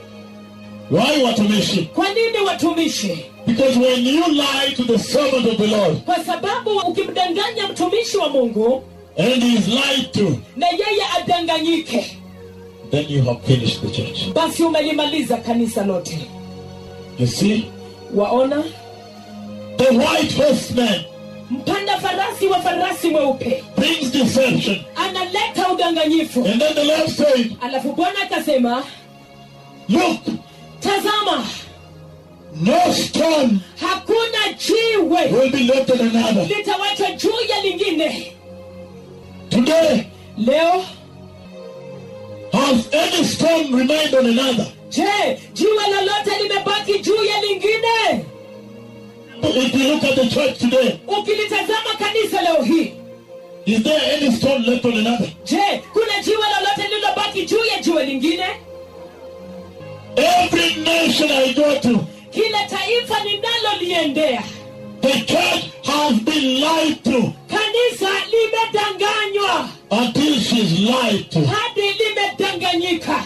Why watumishi? kwa nini watumishi Because when you lie to the servant of the Lord kwa sababu ukimdanganya mtumishi wa mungu and he is lied to, na yeye adanganyike then you have finished the church. basi umelimaliza kanisa lote You see? waona The white horseman mpanda farasi wa farasi mweupe brings deception. analeta udanganyifu And then the Lord said, alafu bwana akasema Look, tazama no stone hakuna jiwe will be left on another. litawachwa juu ya lingine Today, leo has any stone remained on another? je jiwe lolote limebaki juu ya lingine If you look at the church today, ukilitazama kanisa leo hii is there any stone left on another? je kuna jiwe lolote lililobaki juu ya jiwe lingine Every nation I go to, kila taifa ninaloliendea the church has been lied to kanisa limedanganywa until she's lied to. hadi limedanganyika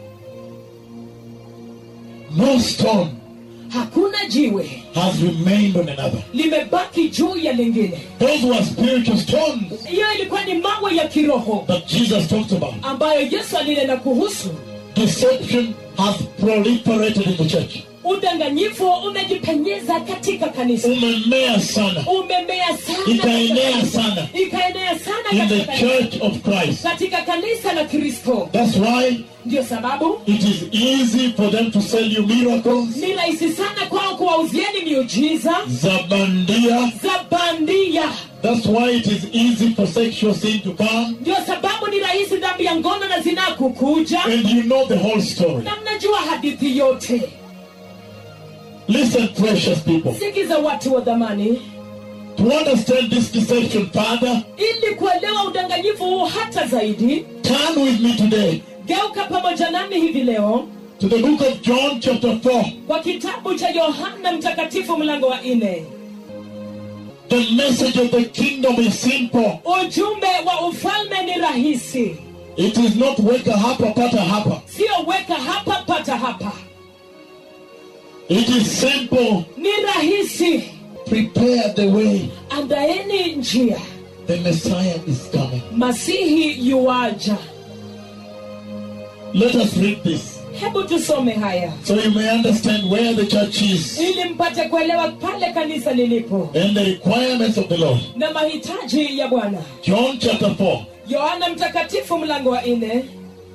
No stone hakuna jiwe has remained on another. limebaki juu ya lingine Those were spiritual stones hiyo ilikuwa ni mawe ya kiroho that Jesus talked about. ambayo yesu alinena kuhusu Deception has proliferated in the church. udanganyifu umejipenyeza katika kanisa Umemea sana. umemea sana Ikaenea katika- sana. ikaenea sana In the katika kanisa. church of Christ. katika kanisa la kristo That's why ndio sababu it is easy for them to sell you miracles, ni rahisi sana kwao kuwauzieni miujiza zabandia. za bandia That's why it is easy for sexual sin to come. ndio sababu ni rahisi dhambi ya ngono na zinaa kukuja And you know the whole story. na mnajua hadithi yote Listen, precious people. sikiza watu wa dhamani To understand this deception further, ili kuelewa udanganyifu huu hata zaidi turn with me today geuka pamoja nami hivi leo to the book of John, chapter 4. kwa kitabu cha yohana mtakatifu mlango wa nne The message of the kingdom is simple. ujumbe wa ufalme ni rahisi It is not weka hapa pata hapa. sio weka hapa pata hapa It is simple. ni rahisi Prepare the way. andaeni njia The Messiah is coming. masihi yuwaja Let us read this hebu tusome haya so you may understand where the church is ili mpate kuelewa pale kanisa lilipo and the requirements of the Lord. na mahitaji ya bwana John chapter 4. yohana mtakatifu mlango wa nne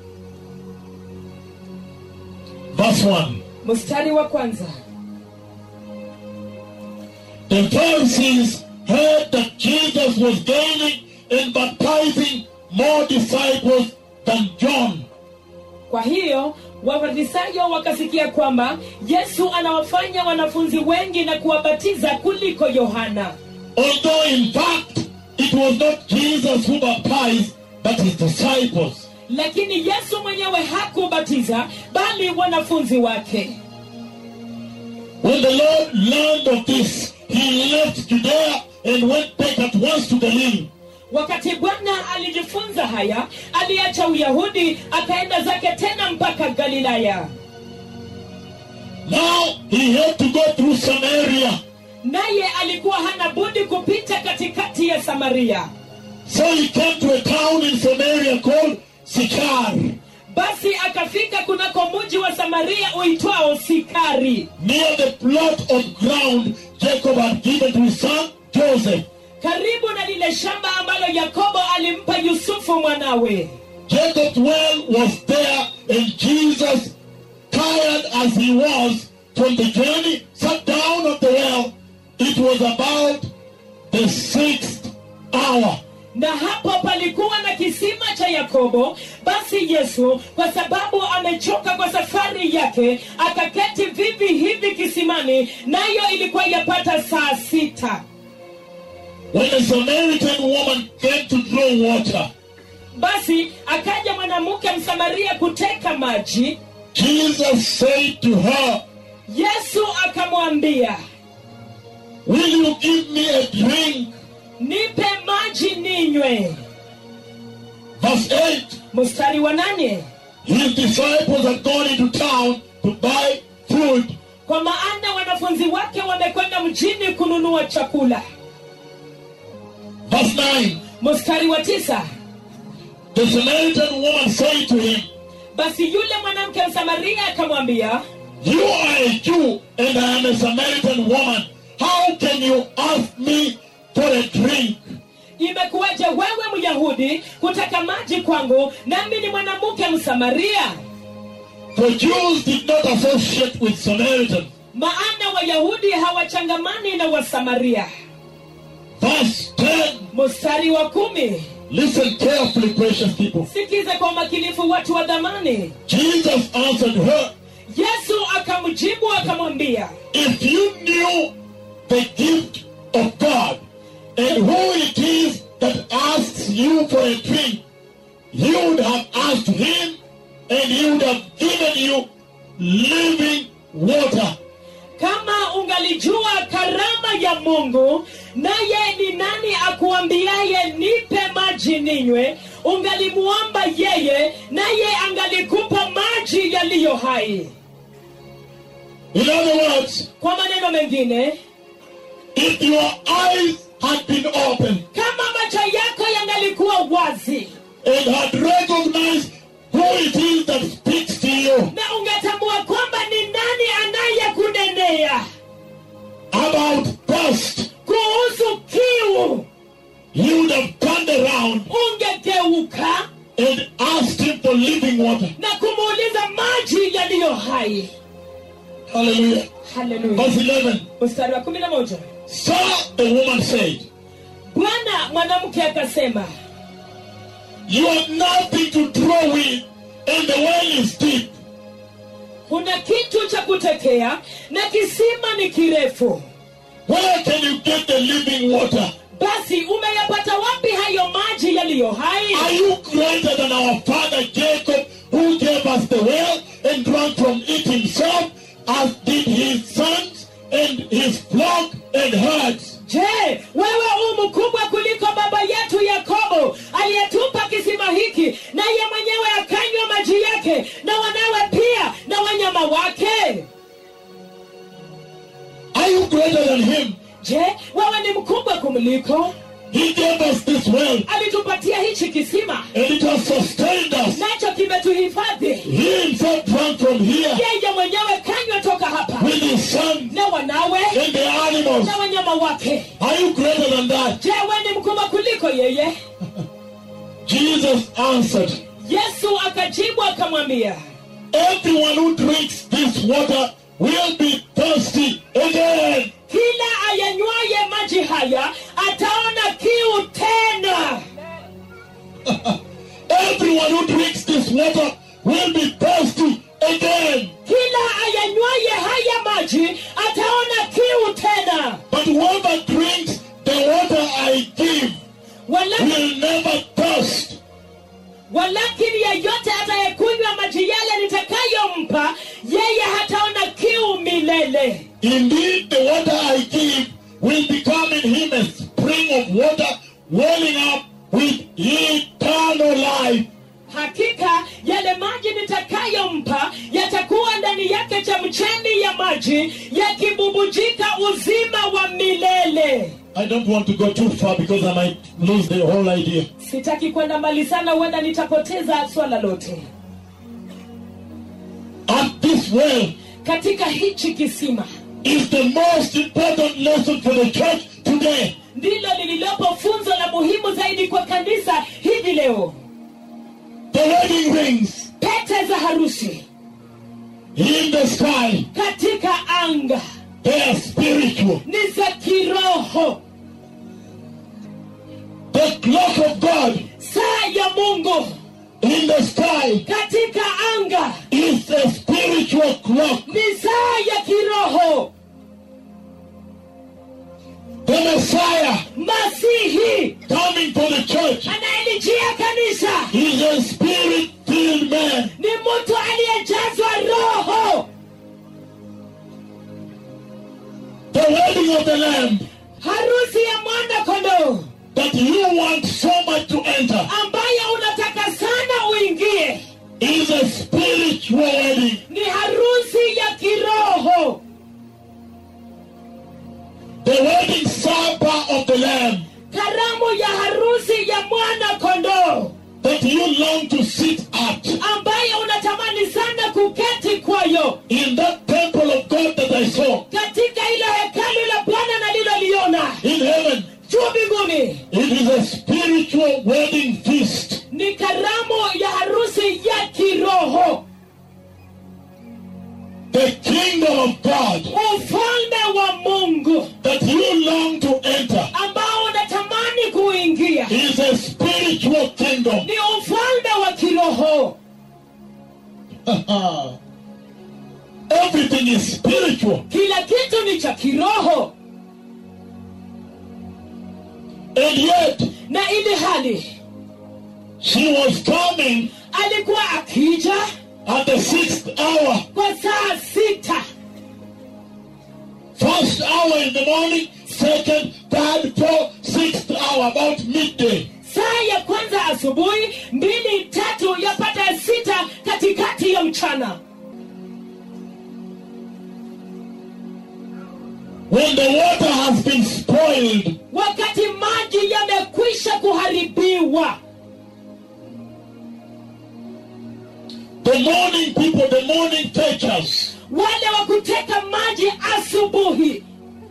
Verse 1. mstari wa kwanza The Pharisees heard that Jesus was gaining and baptizing more disciples than John. kwa hiyo wafarisayo wakasikia kwamba yesu anawafanya wanafunzi wengi na kuwabatiza kuliko yohana Although in fact it was not Jesus who baptized, but his disciples. lakini yesu mwenyewe hakubatiza bali wanafunzi wake When the Lord learned of this, he left Judea and went back at once to Galilee. wakati bwana alijifunza haya aliacha uyahudi akaenda zake tena mpaka galilaya Now he had to go through Samaria. naye alikuwa hana budi kupita katikati ya samaria So he came to a town in Samaria called Sychar, basi akafika kunako muji wa samaria uitwao sikari near the plot of ground Jacob had given to his son Joseph. karibu na lile shamba ambalo yakobo alimpa yusufu mwanawe Jacob's well was there, and Jesus, tired as he was from the journey, sat down at the well. It was about the sixth hour. na hapo palikuwa na kisima cha yakobo basi yesu kwa sababu amechoka kwa safari yake akaketi vivi hivi kisimani nayo ilikuwa yapata saa sita When a Samaritan woman came to draw water, basi akaja mwanamke msamaria kuteka maji Jesus said to her, yesu akamwambia Will you give me a drink? nipe maji ninywe Verse 8 mstari wa nane His disciples had gone into town to buy food. kwa maana wanafunzi wake wamekwenda mjini kununua chakula Verse 9 mstari wa tisa The Samaritan woman said to him, basi yule mwanamke msamaria akamwambia You are a Jew and I am a Samaritan woman. How can you ask me for a drink? imekuwaje wewe myahudi kutaka maji kwangu nami ni mwanamke msamaria For Jews did not associate with Samaritans. maana wayahudi hawachangamani na wasamaria Verse 10 mstari wa kumi Listen carefully, precious people. sikiza kwa umakinifu watu wa dhamani Jesus answered her, yesu akamjibu akamwambia If you knew the gift of God and who it is that asks you for a drink, you would have asked him and he would have given you living water. kama ungalijua karama ya mungu naye ni nani akuambiaye nipe maji ninywe ungalimuomba yeye naye angalikupa maji yaliyo hai In other words, kwa maneno mengine if your eyes had been opened kama macho yako yangalikuwa wazi and had recognized who it is that speaks to you na ungetambua kwamba ni nani anayekunenea about thirst, kuhusu kiu you would have turned around ungegeuka and asked him for living water. na kumuuliza maji yaliyo hai Hallelujah. haleluya Verse 11. mstari wa kumi na moja Sir, the woman said, bwana mwanamke akasema You have nothing to draw with, and the well is deep. kuna kitu cha kutekea na kisima ni kirefu Where can you get the living water? basi umeyapata wapi hayo maji yaliyo hai Are you greater than our father Jacob, who gave us the well and drank from it himself, as did his sons and his flock and herds? je wewe u mkubwa kuliko baba yetu yakobo aliyetupa kisima hiki naye mwenyewe akanywa maji yake na wanawe pia na wanyama wake Are you greater than him? je wewe ni mkubwa kumliko He gave us this well, alitupatia hichi kisima and it has sustained us. nacho kimetuhifadhi He himself drank from here yeye mwenyewe kanywa toka hapa with his sons na wanawe and the animals. na wanyama wake Are you greater than that? je we ni mkubwa kuliko yeye Jesus answered, yesu akajibu akamwambia Everyone who drinks this water will be thirsty again. kila ayanywaye maji haya kiu tena Everyone who drinks this water will be thirsty again. kila ayanywaye haya maji ataona kiu tena But whoever drinks the water I give walakini, will never thirst. walakini yeyote atayekunywa maji yale nitakayompa yeye hataona kiu milele Indeed, the water I give will become in him a spring of water welling up with eternal life. hakika yale maji nitakayompa yatakuwa ndani yake chemchemi ya maji yakibubujika uzima wa milele I don't want to go too far because I might lose the whole idea. sitaki kwenda mbali sana huenda nitapoteza swala lote At this well katika hichi kisima is the most important lesson for the church today. ndilo lililopo funzo la muhimu zaidi kwa kanisa hivi leo The wedding rings pete za harusi in the sky, katika anga they are spiritual. ni za kiroho The clock of God saa ya mungu in the sky katika anga is a spiritual clock. ni saa ya kiroho The Messiah masihi coming for the church anayelijia kanisa is a spirit filled man. ni mtu aliyejazwa roho The wedding of the Lamb harusi ya mwana kondoo that you want so much to enter ambayo unataka sana uingie is a spiritual wedding. ni harusi ya kiroho The wedding supper of the Lamb karamu ya harusi ya mwana kondoo that you long to sit at ambayo unatamani sana kuketi kwayo in that temple of God that I saw katika ilo hekalu la bwana naliloliona in heaven. juu mbinguni It is a spiritual wedding feast. ni karamu ya harusi ya kiroho The kingdom of God ufalme wa mungu that you long to enter ambao unatamani kuingia is a spiritual kingdom. ni ufalme wa kiroho Everything is spiritual. kila kitu ni cha kiroho And yet, na ili hali she was coming alikuwa akija at the sixth hour, kwa saa sita first hour in the morning, second, third, fourth, sixth hour, about midday. saa ya kwanza asubuhi mbili tatu yapata sita katikati ya mchana When the water has been spoiled, wakati maji yamekwisha kuharibiwa the morning people, the morning fetchers, wale wa kuteka maji asubuhi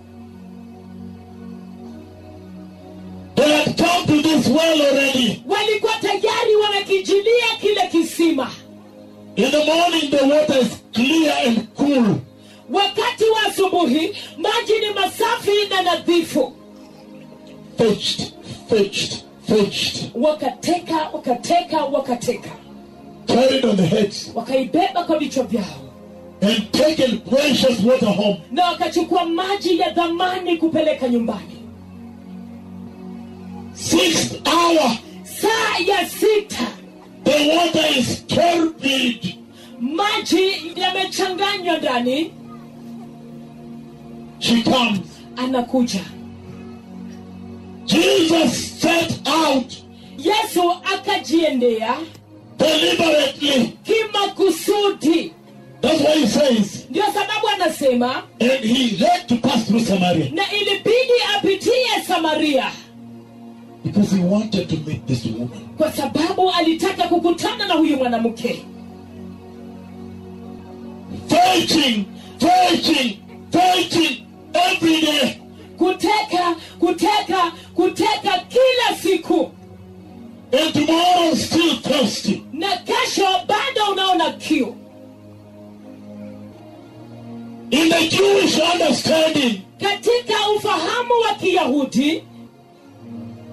they had come to this well already. walikuwa tayari wamekijilia kile kisima In the morning, the water is clear and cool. wakati wa asubuhi maji ni masafi na nadhifu Fetched, fetched, fetched, wakateka wakateka wakateka carried on the heads, wakaibeba kwa vichwa vyao and taken precious water home. na wakachukua maji ya dhamani kupeleka nyumbani Sixth hour, saa ya sita the water is turbid. maji yamechanganywa ndani She comes. anakuja Jesus set out yesu akajiendea deliberately. kimakusudi That's why he says, ndio sababu anasema and he had to pass through Samaria na ilibidi apitie samaria because he wanted to meet this woman. kwa sababu alitaka kukutana na huyu mwanamke Fighting, fighting, fighting every day. kuteka kuteka kuteka kila siku And tomorrow still thirsty. na kesho bado unaona kiu In the Jewish understanding, katika ufahamu wa kiyahudi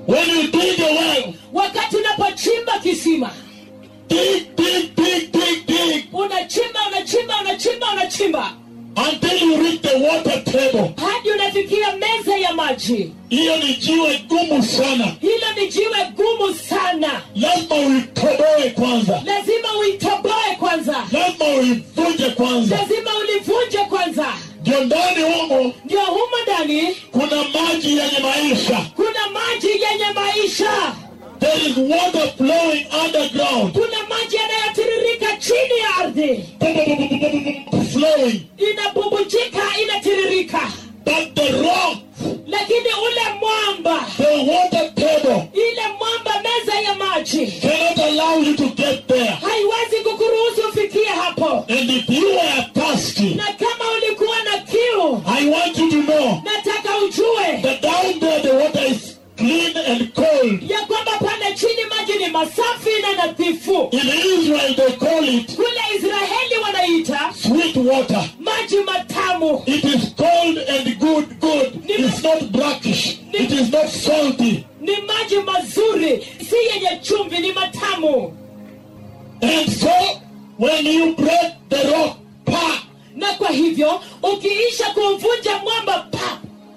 When you dig a well, wakati unapochimba kisima dig, dig, dig, dig, dig unachimba unachimba unachimba unachimba until you reach the water table. hadi unafikia meza ya maji Hiyo ni jiwe gumu sana. hilo ni jiwe gumu sana Lazima uitoboe kwanza, lazima uitoboe kwanza lazima uivunje kwanza. lazima ulivunje kwanza Ndio ndani humo ndio humo ndani kuna maji yenye maisha. kuna maji yenye maisha There is water flowing underground, kuna maji yanayotiririka chini ya ardhi flowing. inabubujika inatiririka But the rock, lakini ule mwamba the water table, ile mwamba meza ya maji cannot allow you to get there. haiwezi kukuruhusu ufikie hapo And if you are thirsty, na kama ulikuwa na kiu I want you to know nataka ujue that down there the water is clean and cold. ya kwamba pale chini maji ni masafi na nadhifu In Israel they call it kule israeli wanaita sweet water. maji matamu It is cold and good, good. It's not brackish. It is not salty. ni maji mazuri si yenye chumvi ni matamu And so when you break the rock, pa, na kwa hivyo ukiisha kuvunja mwamba pa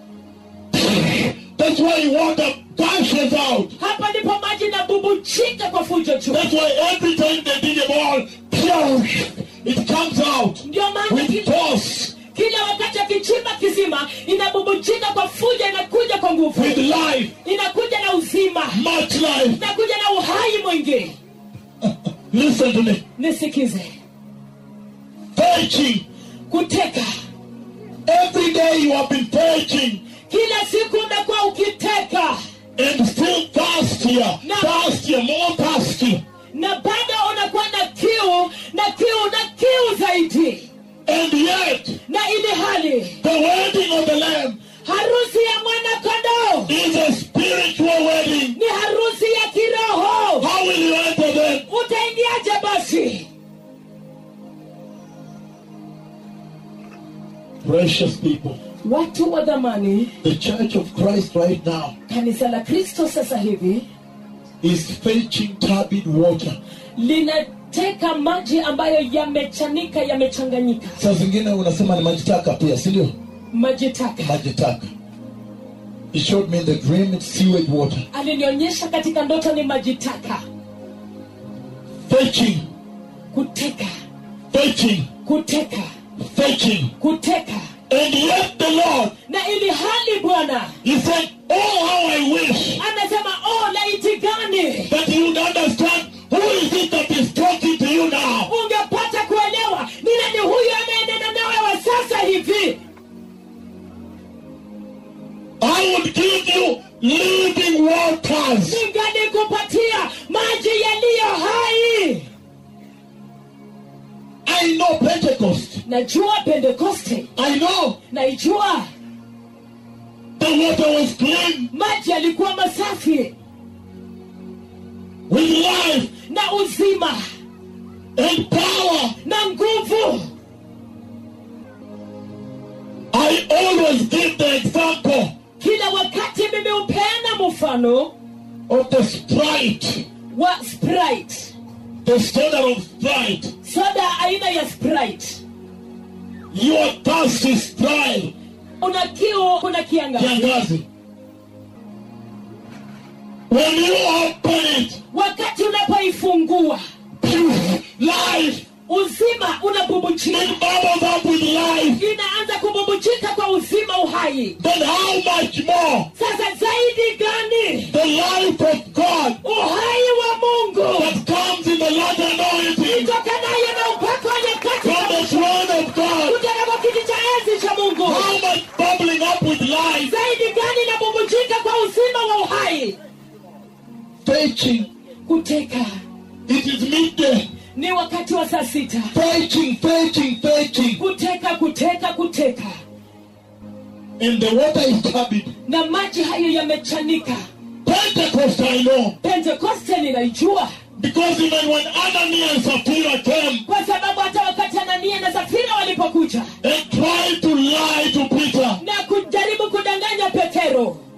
that's why water gushes out. hapa ndipo maji nabubujika kwa fujo juu That's why every time they dig a ball, phew, it comes out ndio maana with ki- force, kila wakati akichimba kisima inabubujika kwa fujo inakuja kwa nguvu with life, inakuja na uzima much life. inakuja na uhai mwingi Listen to me. nisikize Fetching. kuteka Every day you have been fetching kila siku umekuwa ukiteka and still thirstier, No. thirstier, more thirsty. na bado unakuwa na kiu na kiu na kiu zaidi And yet, na ili hali the wedding of the Lamb harusi ya mwana kondoo is a spiritual wedding. ni harusi ya kiroho How will you enter then? utaingiaje basi Precious people, watu wa dhamani the Church of Christ right now kanisa la kristo sasa hivi is fetching turbid water. linateka maji ambayo yamechanika yamechanganyika Saa zingine unasema ni maji taka pia, si ndio? maji taka Maji taka. He showed me in the dream it's sewage water. alinionyesha katika ndoto ni maji taka Fetching, kuteka fetching, kuteka fetching. kuteka And yet the Lord, na ili hali bwana He said, Oh, how I wish anasema oh laiti gani that you'd understand who is it that is talking to you now. ungepata kuelewa ni nani huyu anayenena nawe wa sasa hivi I would give you living waters. ningalikupatia maji yaliyo hai I know Pentecost. najua pentekoste I know naijua the water was clean maji yalikuwa masafi with life na uzima and power. na nguvu I always give the example kila wakati mimi hupeana mfano of the Sprite, wa sprite the standard of Sprite. soda aina ya sprite Your thirst is dry. una kiu kuna kiangazi Kiangazi. When you open it, wakati unapoifungua life, uzima unabubujika it bubbles up with life. inaanza kububujika kwa uzima uhai Then how much more sasa zaidi gani the life of God uhai wa mungu that comes in the latter anointing itokanayo na upako wa nyakati from the throne of God? kutoka kwa kiti cha enzi cha mungu How much bubbling up with life? zaidi gani inabubujika kwa uzima wa uhai Fetching. kuteka It is midday. ni wakati wa saa sita Fetching, fetching, fetching. kuteka kuteka kuteka And the water is turbid. na maji hayo yamechanika Pentecost, I know. pentekoste ninaijua Because even when Ananias and Sapphira came kwa sababu hata wakati anania na safira walipokuja and tried to lie to Peter, na kujaribu kudanganya petero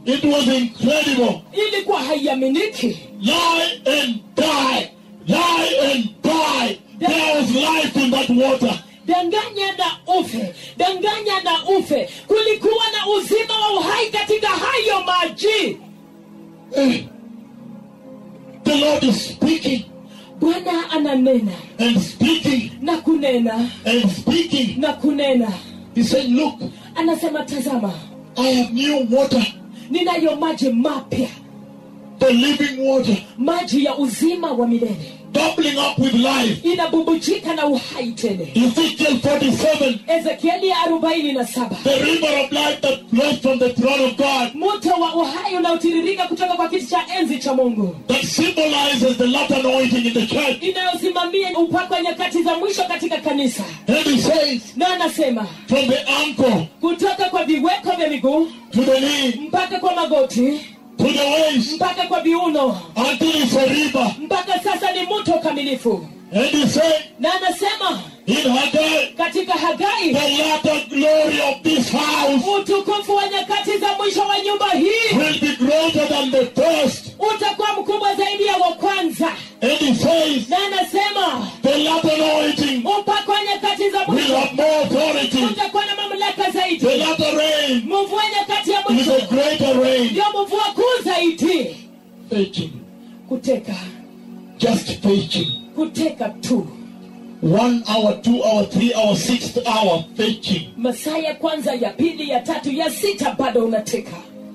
It was incredible. ilikuwa haiaminiki Lie and die. Lie and die. There was life in that water. danganya na ufe danganya na ufe kulikuwa na uzima wa uhai katika hayo maji Eh. The Lord is speaking bwana ananena and speaking na kunena and speaking. na kunena He said, Look, anasema tazama I have new water, ninayo maji mapya the living water, maji ya uzima wa milele bubbling up with life. inabubujika na uhai tele Ezekiel 47, ezekieli arobaini na saba the river of life that flows from the throne of God, mto wa uhai unaotiririka kutoka kwa kiti cha enzi cha mungu that symbolizes the latter anointing in the church. inayosimamia upako wa nyakati za mwisho katika kanisa And he says, na anasema from the ankle kutoka kwa viweko vya miguu to the knee mpaka kwa magoti to the waist mpaka kwa viuno until it's a river. mpaka sasa ni mto kamilifu And he said, na anasema in Haggai, katika hagai the latter glory of this house utukufu wa nyakati za mwisho wa nyumba hii will be greater than the first. utakuwa mkubwa zaidi ya wa kwanza And he says, na anasema the latter anointing upako wa nyakati za will mwisho have more authority. utakuwa na mamlaka zaidi The latter rain mvua nyakati ya is mwisho a greater rain. ndio mvua kuu zaidi Fetching, kuteka just fetching. kuteka tu One hour, two hour, three hour, sixth hour, fetching. masaa ya kwanza ya pili ya tatu ya sita bado unateka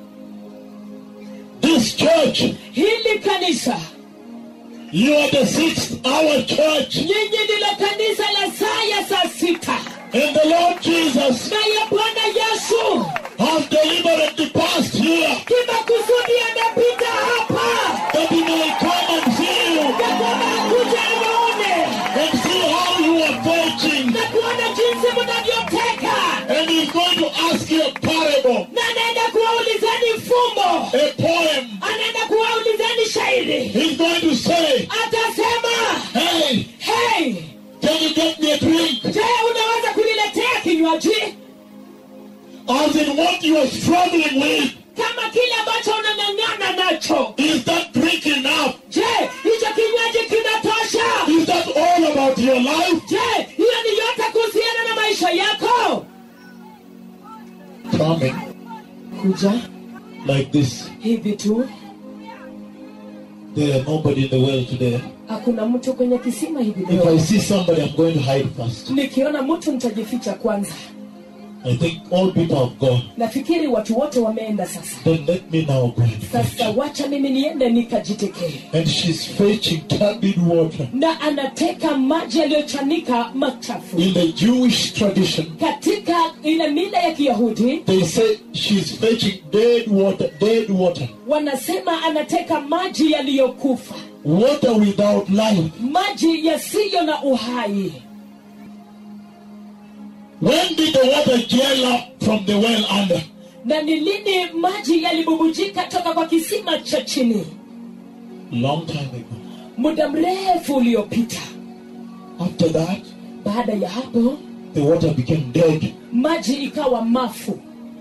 This church, hili kanisa you are the sixth hour church. nyinyi ndilo kanisa la saa ya saa sita And the Lord Jesus naye bwana yesu has deliberately passed here kimakusudi amepita hapa that he may come and see you ya kwamba akuja awaone and see how you are fetching. na kuona jinsi mnavyoteka And he's going to ask you a parable, na anaenda kuwaulizeni fumbo a poem. anaenda kuwaulizeni shairi He's going to say, atasema Hey, hey can you get me a drink? je unaweza kuniletea kinywaji As in what you are struggling with. kama kile ambacho unang'ang'ana nacho Is that drink enough? je hicho kinywaji kinatosha Is that all about your life? je hiyo ni yote kuhusiana na maisha yako Coming kuja like this. hivi tu There are nobody in the world today. hakuna mtu kwenye kisima hivi If I leo see somebody, I'm going to hide first. nikiona mtu nitajificha kwanza I think all people have gone. nafikiri watu wote wameenda sasa Then let me now go and sasa fetch. wacha mimi niende nikajitekee And she's fetching turbid water. na anateka maji yaliyochanika machafu In the Jewish tradition, katika ile mila ya kiyahudi they say she's fetching dead water, dead water. wanasema anateka maji yaliyokufa Water without life. maji yasiyo na uhai When did the water gel up from the well under? na ni lini maji yalibubujika toka kwa kisima cha chini Long time ago. muda mrefu uliopita After that, baada ya hapo the water became dead. maji ikawa mafu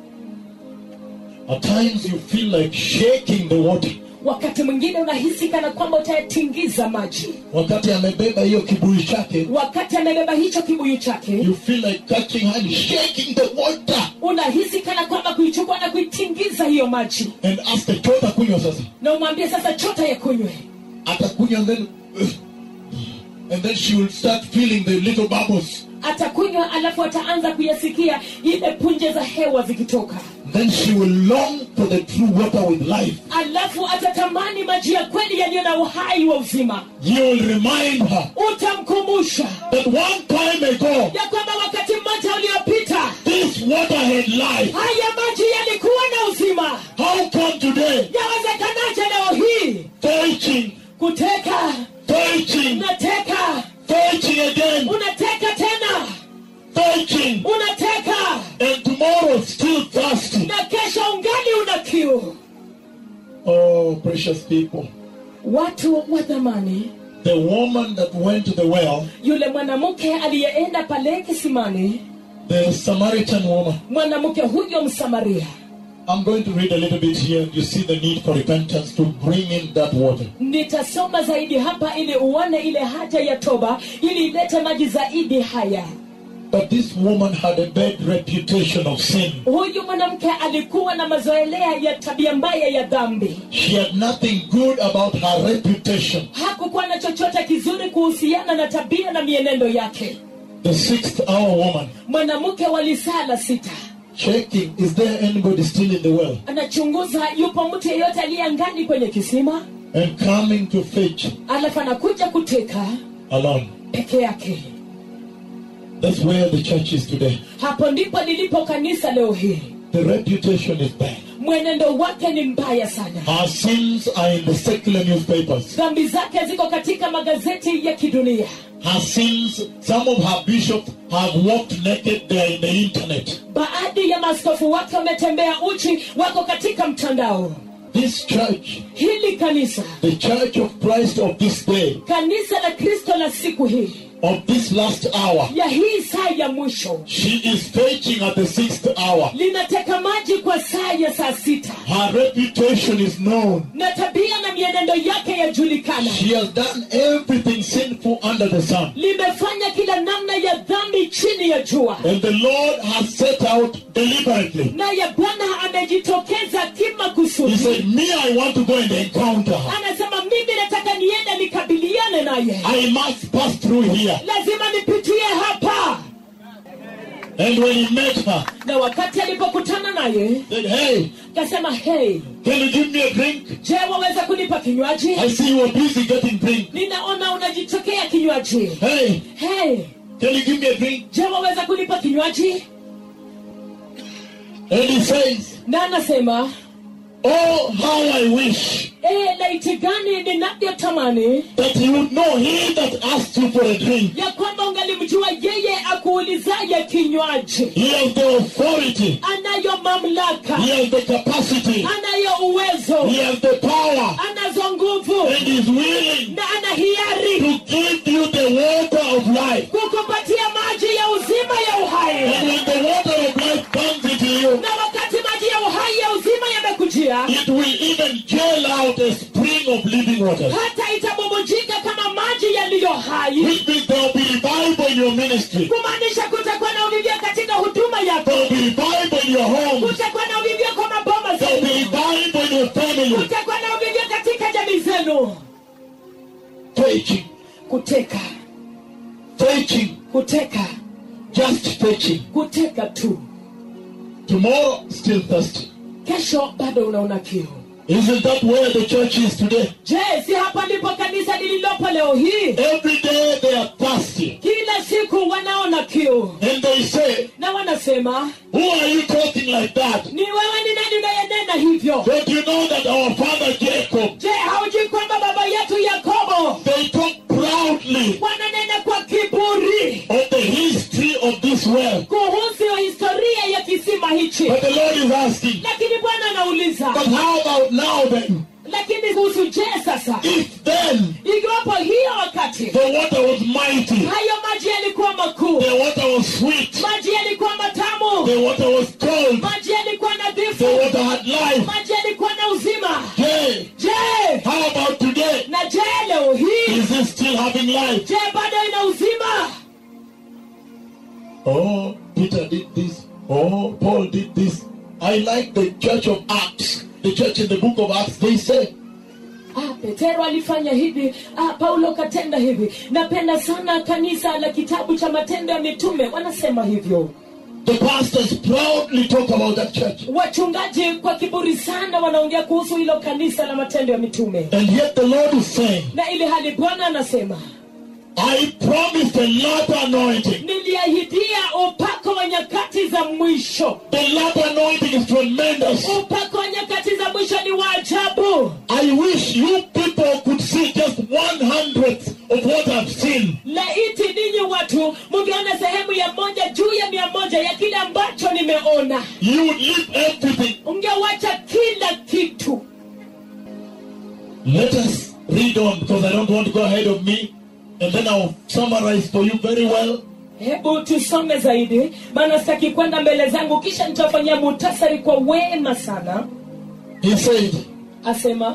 At times you feel like shaking the water. wakati mwingine unahisi kana kwamba utayatingiza maji Wakati amebeba hiyo kibuyu chake, wakati amebeba hicho kibuyu chake you feel like catching hand, shaking the water. unahisi kana kwamba kuichukua na kuitingiza hiyo maji And ask the chota kunywa sasa. na umwambie sasa chota ya kunywe Atakunywa and then and then she will start feeling the little bubbles. atakunywa alafu ataanza kuyasikia ile punje za hewa zikitoka Then she will long for the true water with life. alafu atatamani maji ya kweli yaliyo na uhai wa uzima You will remind her utamkumbusha that one time ago, ya kwamba wakati mmoja uliopita this water had life. haya maji yalikuwa na uzima How come today, yawezekanaje leo hii fetching, kuteka fetching, unateka fetching again, unateka tena fetching, unateka and tomorrow still thirsty? na kesho ungali una kiu Oh, precious people. watu wa dhamani The woman that went to the well, yule mwanamke aliyeenda pale kisimani the Samaritan woman, mwanamke huyo msamaria I'm going to read a little bit here. You see the need for repentance to bring in that water. nitasoma zaidi hapa ili uone ile haja ya toba ili ilete maji zaidi haya But this woman had a bad reputation of sin. huyu mwanamke alikuwa na mazoelea ya tabia mbaya ya dhambi She had nothing good about her reputation. hakukuwa na chochote kizuri kuhusiana na tabia na mienendo yake The sixth hour woman mwanamke wa lisaa la sita checking, is there anybody still in the well? anachunguza yupo mtu yeyote aliye angani kwenye kisima And coming to fetch alafu anakuja kuteka alone. peke yake That's where the church is today. hapo ndipo lilipo kanisa leo hii The reputation is bad. mwenendo wake ni mbaya sana Her sins are in the secular newspapers. dhambi zake ziko katika magazeti ya kidunia Her sins, some of her bishops have walked naked, they are in the internet. baadhi ya maaskofu wake wametembea uchi wako katika mtandao This church, hili kanisa the church of Christ of this day, kanisa la kristo la siku hii of this last hour, ya hii saa ya mwisho she is fetching at the sixth hour. linateka maji kwa saa ya saa sita Her reputation is known. na tabia na mienendo yake yajulikana She has done everything sinful under the sun. limefanya kila namna ya dhambi chini ya jua And the Lord has set out deliberately. naye bwana amejitokeza He kimakusudi said, Me, I want to go and encounter her. anasema mimi nataka niende nikabiliane naye I must pass through here. lazima nipitie hapa And when he met her, na wakati alipokutana naye said, Hey, akasema hey can you give me a drink? je waweza kunipa kinywaji I see you are busy getting drink. ninaona unajitokea kinywaji Hey, hey can you give me a drink? je waweza kunipa kinywaji And he says, na anasema Oh, how I wish e, laiti gani ninavyotamani that you would know he that asked you for a drink. ya kwamba ungalimjua yeye akuulizaye kinywaji He has the authority. anayo mamlaka He has the capacity. anayo uwezo He has the power. anazo nguvu And is willing na ana hiari to give you the water of life. kukupatia maji ya uzima ya uhai And when the water of life comes into you, na wakati maji ya uhai ya uzima yamekujia it will even gel out a spring of living water. hata itabubujika kama maji yaliyo hai Which means there will be revival in your ministry. kumaanisha kutakuwa na uvivyo katika huduma yako There will be revival in your home. kutakuwa na uvivyo kwa maboma There will be zenu revival in your family. kutakuwa na uvivyo katika jamii zenu Fetching, kuteka fetching, kuteka just fetching. kuteka tu Tomorrow, still thirsty. kesho bado unaona kiu Isn't that where the church is today? je si hapa ndipo kanisa lililopo leo hii Every day they are thirsty. kila siku wanaona kiu And they say, na wanasema Who are you talking like that? ni wewe ni nani unayenena hivyo Don't you know that our father Jacob, je haujui kwamba baba yetu yakobo they talk proudly wananena kwa kiburi of the history of this world. kuhusu historia ya kisima hichi But the Lord is asking, lakini bwana anauliza but how about now then? lakini kuhusu je sasa If then ikiwapo hiyo wakati the water was mighty, hayo maji yalikuwa makuu the water was sweet, maji yalikuwa matamu the water was cold, maji yalikuwa the nadhifu water had life. maji yalikuwa na uzima Hey, je how about today? na je leo hii Is it still having life? je bado ina uzima Oh, Peter did this. Oh, Paul did this. I like the church of Acts. The church in the book of Acts, they say, ah, petero alifanya hivi ah, paulo katenda hivi napenda sana kanisa la kitabu cha matendo ya mitume wanasema hivyo the pastors proudly talk about that church. wachungaji kwa kiburi sana wanaongea kuhusu hilo kanisa la matendo ya mitume And yet the Lord is saying, na ili hali bwana anasema I promised a latter anointing. niliahidia upako wa nyakati za mwisho The latter anointing is tremendous. upako wa nyakati za mwisho ni wa ajabu I wish you people could see just one hundredth of what I've seen. laiti ninyi watu mungeona sehemu ya moja juu ya mia moja ya kile ambacho nimeona You would leave everything. ungewacha kila kitu Let us read on because I don't want to go ahead of me. And then I'll summarize for you very well. hebu tusome zaidi maana sitaki kwenda mbele zangu kisha nitafanyia muhtasari kwa wema sana He said, asema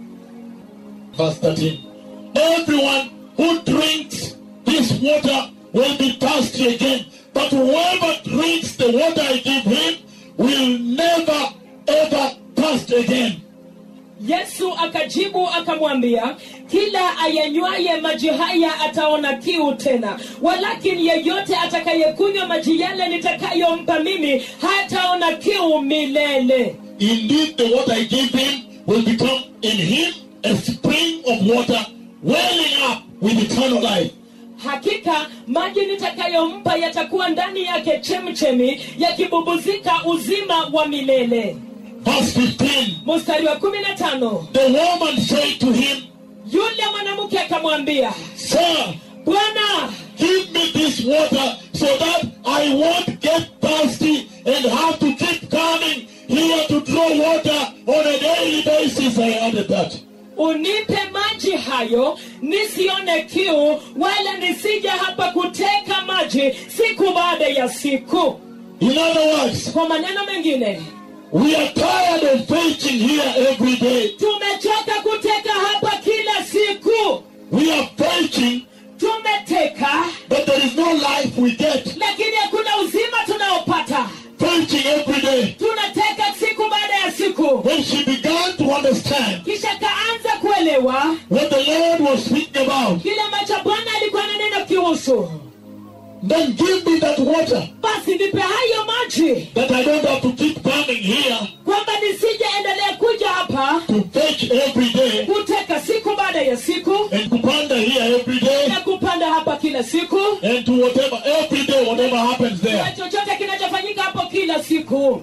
verse 13, Everyone who drinks this water will be thirsty again, but whoever drinks the water I give him will never ever thirst again. yesu akajibu akamwambia kila ayanywaye maji haya ataona kiu tena walakini yeyote atakayekunywa maji yale nitakayompa mimi hataona kiu milele Indeed, the water I give him will become in him a spring of water welling up with eternal life. hakika maji nitakayompa yatakuwa ndani yake chemchemi yakibubuzika uzima wa milele Verse 15 mstari wa kumi na tano The woman said to him, yule mwanamke akamwambia Sir, bwana give me this water so that I won't get thirsty and have to keep coming here to draw water on a daily basis. I added that. unipe maji hayo nisione kiu wala nisije hapa kuteka maji siku baada ya siku In other words, kwa maneno mengine we are tired of fetching here every day. tumechoka kuteka hapa kila siku We are fetching, tumeteka but there is no life we get. lakini hakuna uzima tunaopata Fetching every day. tunateka siku baada ya siku When she began to understand kisha kaanza kuelewa what the Lord was speaking about, kile ambacho bwana alikuwa ananena kihusu then give me that water basi nipe hayo maji that I don't have to keep coming here kwamba nisije endelea kuja hapa to fetch every day kuteka siku baada ya siku and to wander here every day na kupanda hapa kila siku and to whatever, every day, whatever happens na there. chochote kinachofanyika hapo kila siku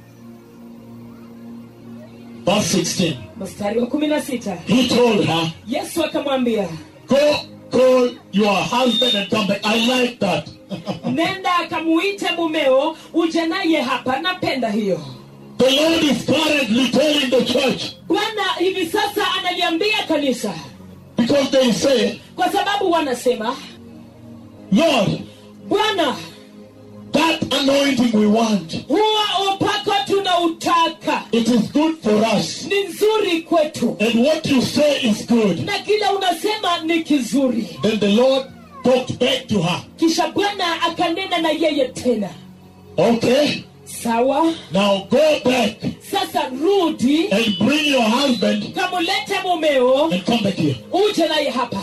Verse 16. mstari wa kumi na sita He told her, yesu akamwambia Go call your husband and come back. I like that. nenda akamuite mumeo uje naye hapa napenda hiyo the Lord is currently telling the church bwana hivi sasa analiambia kanisa because they say, kwa sababu wanasema Lord, bwana that anointing we want, huwa upako tunautaka it is good for us. ni nzuri kwetu And what you say is good. na kila unasema ni kizuri Then the Lord talked back to her. kisha bwana akanena na yeye tena Okay, sawa now go back sasa rudi and bring your husband kamulete mumeo and come back here. uje naye hapa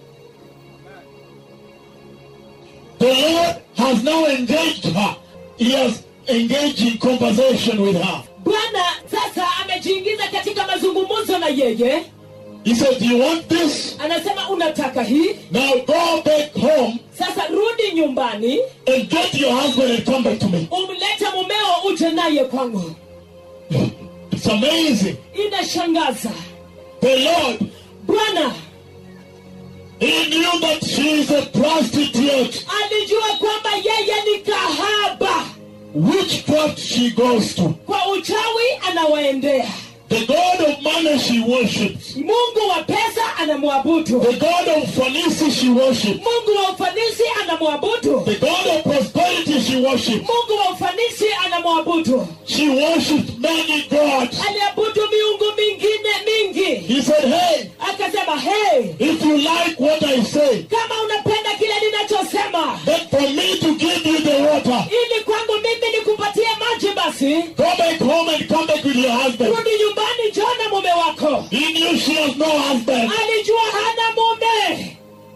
The Lord has now engaged her. He has engaged in conversation with her. bwana sasa amejiingiza katika mazungumzo na yeye He said, Do you want this? anasema unataka hii Now go back home sasa rudi nyumbani and get your husband and come back to me. umlete mumeo uje naye kwangu It's amazing. inashangaza The Lord, bwana He knew that she is a prostitute. alijua kwamba yeye ni kahaba Witchcraft she goes to. kwa uchawi anawaendea The God of money she worships. mungu wa pesa anamwabudu The God of fancy she worships. mungu wa ufanisi anamwabudu The God of prosperity she worships. mungu wa ufanisi anamwabudu She worships many gods. aliabudu miungu mingine mingi He said, Hey, akasema hey if you like what I say, kama unapenda kile ninachosema then for me to give you the water, ili kwangu mimi nikupatie maji basi go back home and come back with your husband. rudi nyumbani jona mume wako He knew she has no husband. alijua hana mume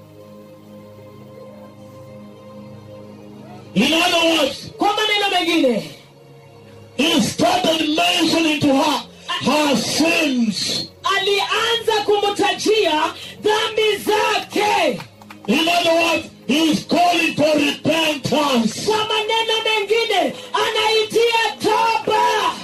In other words, kwa maneno mengine he started mentioning to her her sins. alianza kumtajia dhambi zake In other words, he is calling for repentance. kwa maneno mengine anaitia toba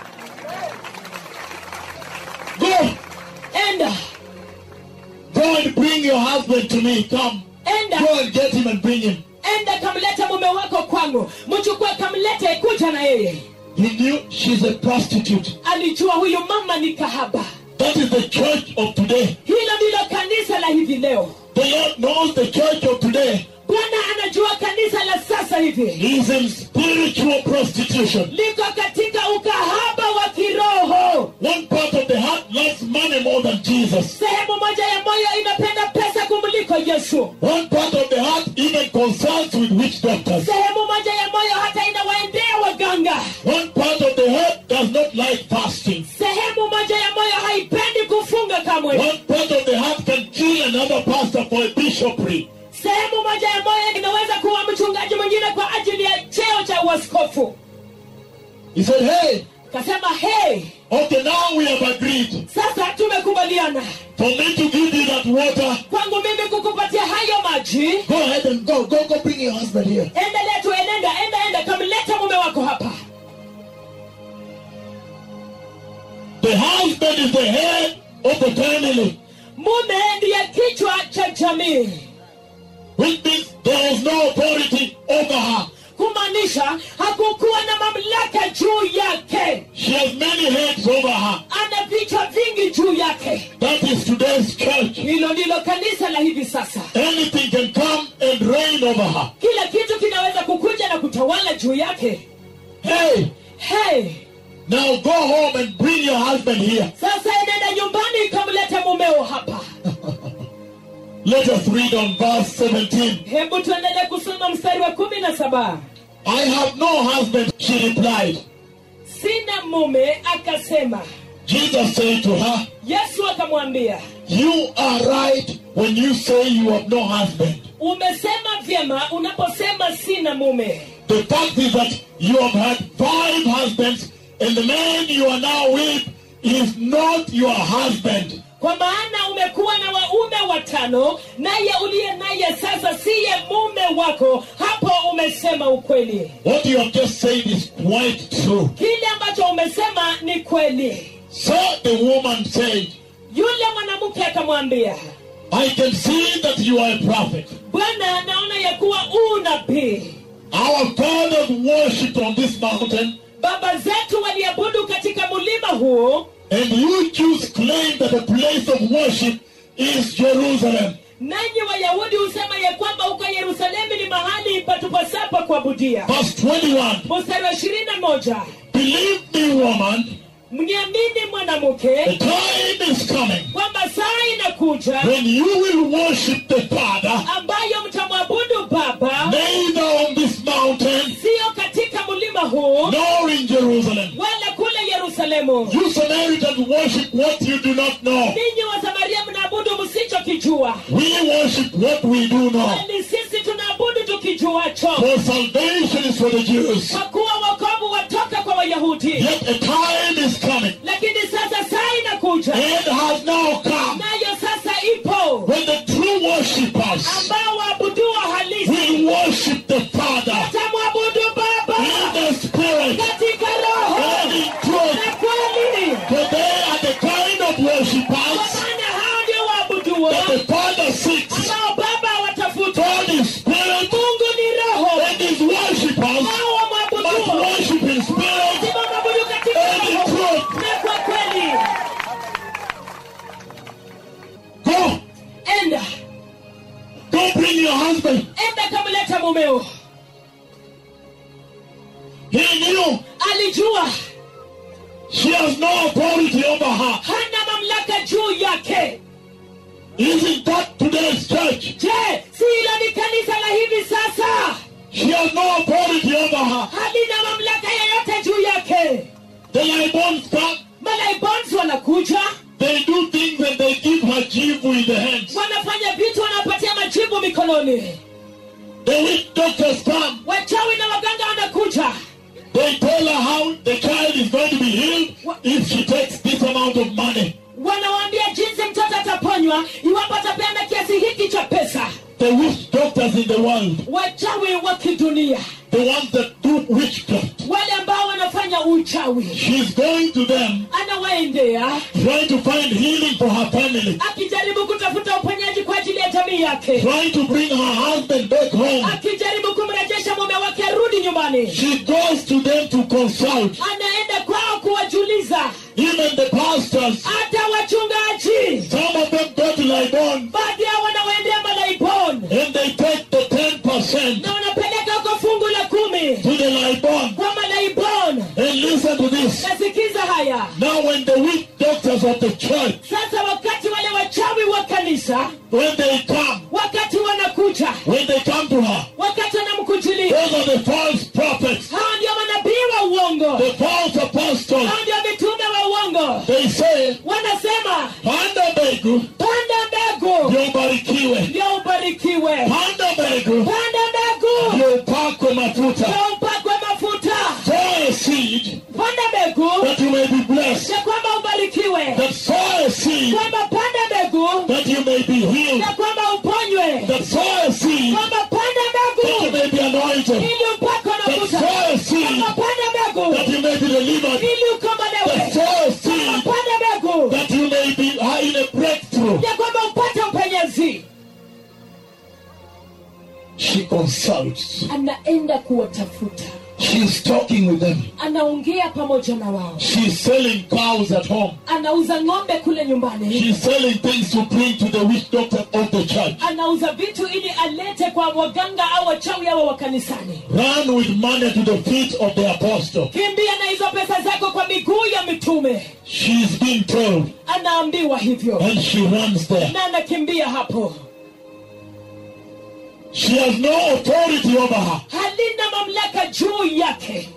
Go, enda go and bring your husband to me. Come. enda Go and get him and bring him. enda kamlete mume wako kwangu mchukue kamlete kuja na yeye He knew she's a prostitute. alijua huyu mama ni kahaba That is the church of today. hilo ndilo kanisa la hivi leo The Lord knows the church of today. bwana unajua kanisa la sasa hivi is in spiritual prostitution. liko katika ukahaba wa kiroho One part of the heart loves money more than Jesus. sehemu moja ya moyo inapenda pesa kumliko yesu One part of the heart even consults with witch doctors. sehemu moja ya moyo hata inawaendea waganga One part of the heart does not like fasting. sehemu moja ya moyo haipendi kufunga kamwe One part of the heart can kill another pastor for a bishopric. sehemu moja ya moyo inaweza kuwa mchungaji mwingine kwa ajili ya cheo cha uaskofu He said, Hey, kasema hey okay, now we have agreed sasa tumekubaliana for me to give you that water. kwangu mimi kukupatia hayo maji Go ahead and go. Go, go bring your husband here. endelea tu enenda enda enda kamleta mume wako hapa The husband is the head of the family, mume ndiye kichwa cha jamii which means there was no authority over her. kumaanisha hakukuwa na mamlaka juu yake She has many heads over her. ana vichwa vingi juu yake That is today's church. hilo ndilo kanisa la hivi sasa Anything can come and reign over her. kila kitu kinaweza kukuja na kutawala juu yake Hey, hey now go home and bring your husband here. sasa enenda nyumbani kamlete mumeo hapa Let us read on verse 17. hebu tuendelee kusoma mstari wa kumi na saba I have no husband, she replied. sina mume akasema Jesus said to her, yesu akamwambia You are right when you say you have no husband. umesema vyema unaposema sina mume The fact is that you have had five husbands, and the man you are now with is not your husband. kwa maana umekuwa na waume watano naye uliye naye sasa siye mume wako hapo umesema ukweli What you have just said is quite true. kile ambacho umesema ni kweli So the woman said, yule mwanamke akamwambia I can see that you are a prophet. bwana naona ya kuwa u nabii Our fathers worshipped on this mountain, baba zetu waliabudu katika mulima huu and you Jews claim that the place of worship is Jerusalem. nanyi wayahudi husema ya kwamba huko yerusalemu ni mahali patupasapa kuabudia Verse 21 mstari wa ishirini na moja Believe me, woman, mniamini the mwanamke time is coming kwamba saa inakuja when you will worship the Father ambayo mtamwabudu baba neither on this mountain siyo katika mlima huu nor in Jerusalem. wala kule yerusalemu You Samaritans worship what you do not know. ninyi wa samaria mnaabudu msichokijua We worship what we do know. bali sisi tunaabudu tukijuacho For salvation is for the Jews. kwa kuwa wokovu watoka kwa wayahudi Yet a time is coming lakini sasa saa inakuja and has now come nayo sasa ipo when the true worshippers ambao waabuduwa halisi will worship the Father watamwabudu in baba the Spirit katika roho and in truth. na kweli For they are the kind of kwa worshippers maana hao ndio waabuduo that the Father seeks. ambao baba watafuta God is Spirit mungu ni roho and his worshippers nao must wamwabuduo worship in spirit lazima mwabudu katika and in roho truth. na kwa kweli Go, enda go bring your husband. enda kamleta mumeo He knew alijua she has no authority over her. hana mamlaka juu yake Isn't that today's church? je si hilo ni kanisa la hivi sasa She has no authority over her. halina mamlaka yoyote juu yake The Libons come, malaibons wanakuja they do things and they give her jivu in the hands. wanafanya vitu wanapatia majibu mikononi The witch doctors come, wachawi na waganga wanakuja they tell her how the child is going to be healed if she takes this amount of money. wanawaambia jinsi mtoto ataponywa iwapo atapeana kiasi hiki cha pesa The witch doctors in the world, wachawi wa kidunia the ones that do witchcraft, wale ambao wanafanya uchawi she's going to them anawaendea trying to find healing for her family, akijaribu kutafuta uponyaji kwa ajili ya jamii yake trying to bring her husband back home. akijaribu kumrejesha mume wake arudi nyumbani She goes to them to consult. anaenda kwao kuwajuliza Even the pastors, hata wachungaji some of them go to Libon baadhi yao wanawaendea malaibon and they take the 10% of the church, sasa wakati wale wachawi wa kanisa when they come, wakati wanakuja when they come to her, wakati wanamkujilia those are the false prophets, hao ndio manabii wa uongo the false apostles. hao ndio mitume wa uongo They say, wanasema panda mbegu panda mbegu ndio ubarikiwe, ndio ubarikiwe panda mbegu panda mbegu ndio upakwe mafuta. ndio upakwe mafuta Sow a seed panda mbegu that you may be blessed. ya kwamba ubarikiwe That sow a seed kwamba panda mbegu that you may be healed. ya kwamba uponywe That sow a seed kwamba panda that you mbegu may be anointed. ili upakwe That mafuta sow a seed kwamba panda mbegu that you may be delivered. ili That ukombolewe sow a kwamba seed panda mbegu that you may be uh, in a breakthrough. ya kwamba upate upenyezi She consults. anaenda kuwatafuta She's talking with them. anaongea pamoja na wao She's selling cows at home. anauza ng'ombe kule nyumbani She's selling things to bring to the witch doctor of the church. anauza vitu ili alete kwa waganga au wachawi awa wa kanisani Run with money to the feet of the apostle. kimbia na hizo pesa zako kwa miguu ya mitume She's being told, anaambiwa hivyo and she runs there. na anakimbia hapo She has no authority over her. halina mamlaka juu yake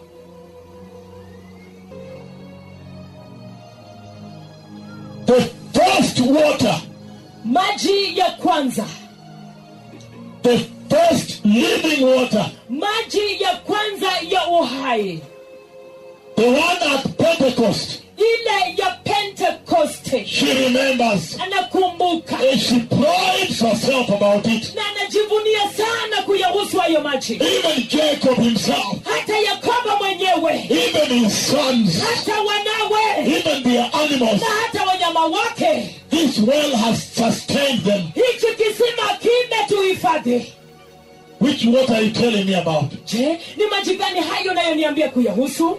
The first water, maji ya kwanza the first living water, maji ya kwanza ya uhai the one at Pentecost, ile ya pentekoste she remembers. anakumbuka And she prides herself about it. na anajivunia sana kuyahusu hayo maji Even Jacob himself, hata yakobo mwenyewe even his sons, hata wanawe even their animals, na hata wanyama wake this well has sustained them. hichi kisima kimetuhifadhi Which water are you telling me about? je ni maji gani hayo nayoniambia kuyahusu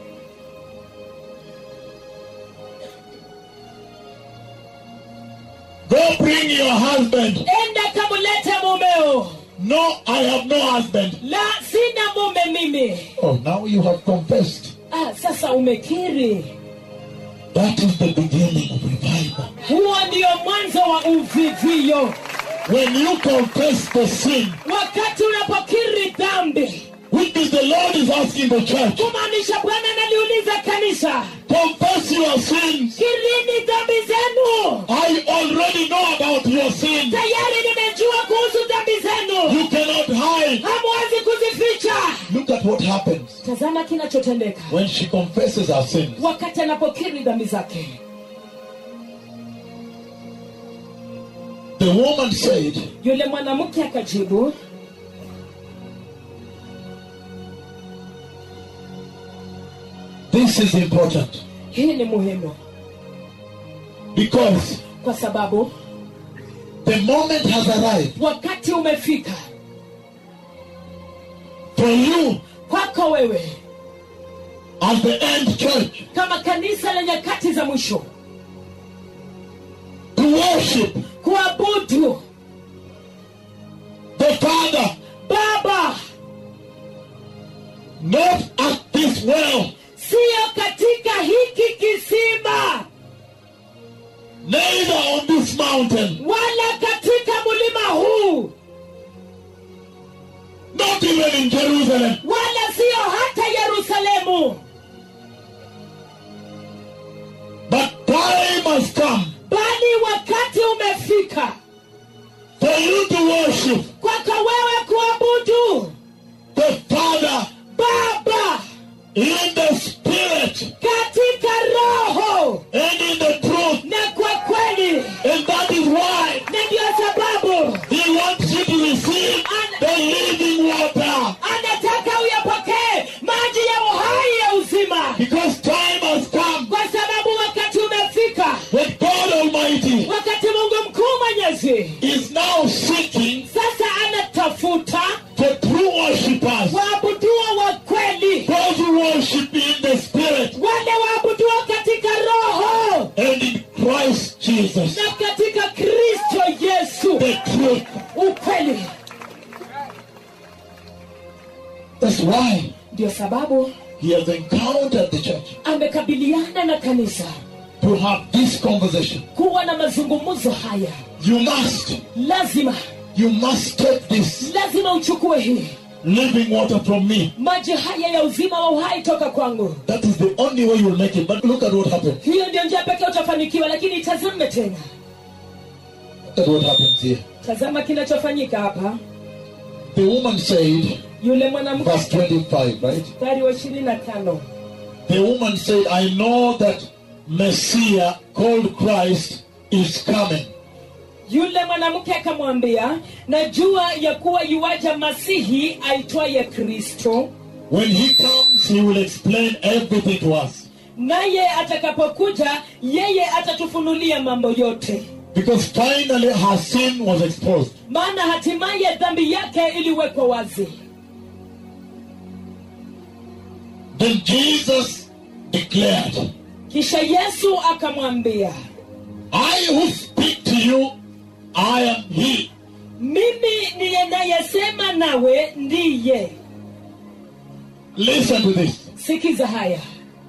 Go bring your husband. enda kamulete mumeo No, I have no husband. la sina mume mimi Oh, now you have confessed. ah, sasa umekiri That is the beginning of revival. huo ndio mwanzo wa uvivio When you confess the sin, wakati unapokiri dhambi which is the Lord is asking the church, kumaanisha bwana analiuliza kanisa confess your sins. kirini dhambi zenu I already know about your sins. tayari nimejua kuhusu dhambi zenu You cannot hide. hamwezi kuzificha Look at what happens tazama kinachotendeka when she confesses her sins. wakati anapokiri dhambi zake The woman said, yule mwanamke akajibu This is important hii ni muhimu because kwa sababu the moment has arrived wakati umefika for you kwako wewe as the end church kama kanisa la nyakati za mwisho to worship kuabudu the Father baba not at this well, siyo katika hiki kisima neither on this mountain, wala katika mlima huu not even in Jerusalem, wala siyo hata yerusalemu but time has come bali wakati umefika for you to worship kwako wewe kuabudu the Father baba in the Spirit katika roho and in the truth. na kwa kweli And that is why na ndiyo sababu He wants you to receive the living water. anataka uyapokee maji ya uhai ya uzima Because time has come kwa sababu wakati umefika when God Almighty wakati mungu mkuu mwenyezi is now seeking sasa anatafuta for true worshippers. waabuduo wa kweli Those who worship in the Spirit wale waabuduo katika roho and in Christ Jesus. na katika kristo yesu The truth. ukweli That's why ndio sababu He has encountered the church amekabiliana na kanisa to to have this conversation. kuwa na mazungumzo haya You must, lazima you must take this lazima uchukue hii living water from me. maji haya ya uzima wa uhai toka kwangu That is the only way you'll make it. But look at what happened. hiyo ndio njia pekee utafanikiwa lakini tazame tena Look at what happens here. tazama kinachofanyika hapa The woman said, yule mwanamke verse 25, right? mstari wa ishirini na tano The woman said, I know that Messiah called Christ is coming. yule mwanamke akamwambia najua ya kuwa yuwaja masihi aitwaye kristo When he comes, he will explain everything to us. naye atakapokuja yeye atatufunulia mambo yote Because finally her sin was exposed. maana hatimaye dhambi yake iliwekwa wazi Then Jesus declared, kisha yesu akamwambia I who speak to you, I am he. mimi niyenayesema nawe ndiye Listen to this. sikiza haya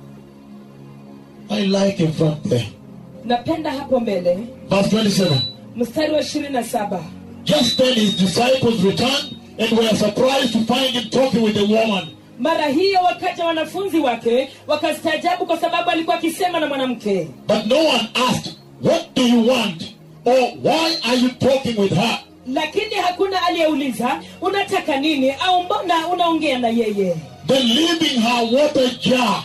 I like in front there. napenda hapo mbele Verse 27. mstari wa ishirini na saba Just then his disciples returned and were surprised to find him talking with the woman. mara hiyo wakaja wanafunzi wake wakastaajabu kwa sababu alikuwa akisema na mwanamke But no one asked, What do you want? Or why are you talking with her? lakini hakuna aliyeuliza unataka nini au mbona unaongea na yeye Then leaving her water jar.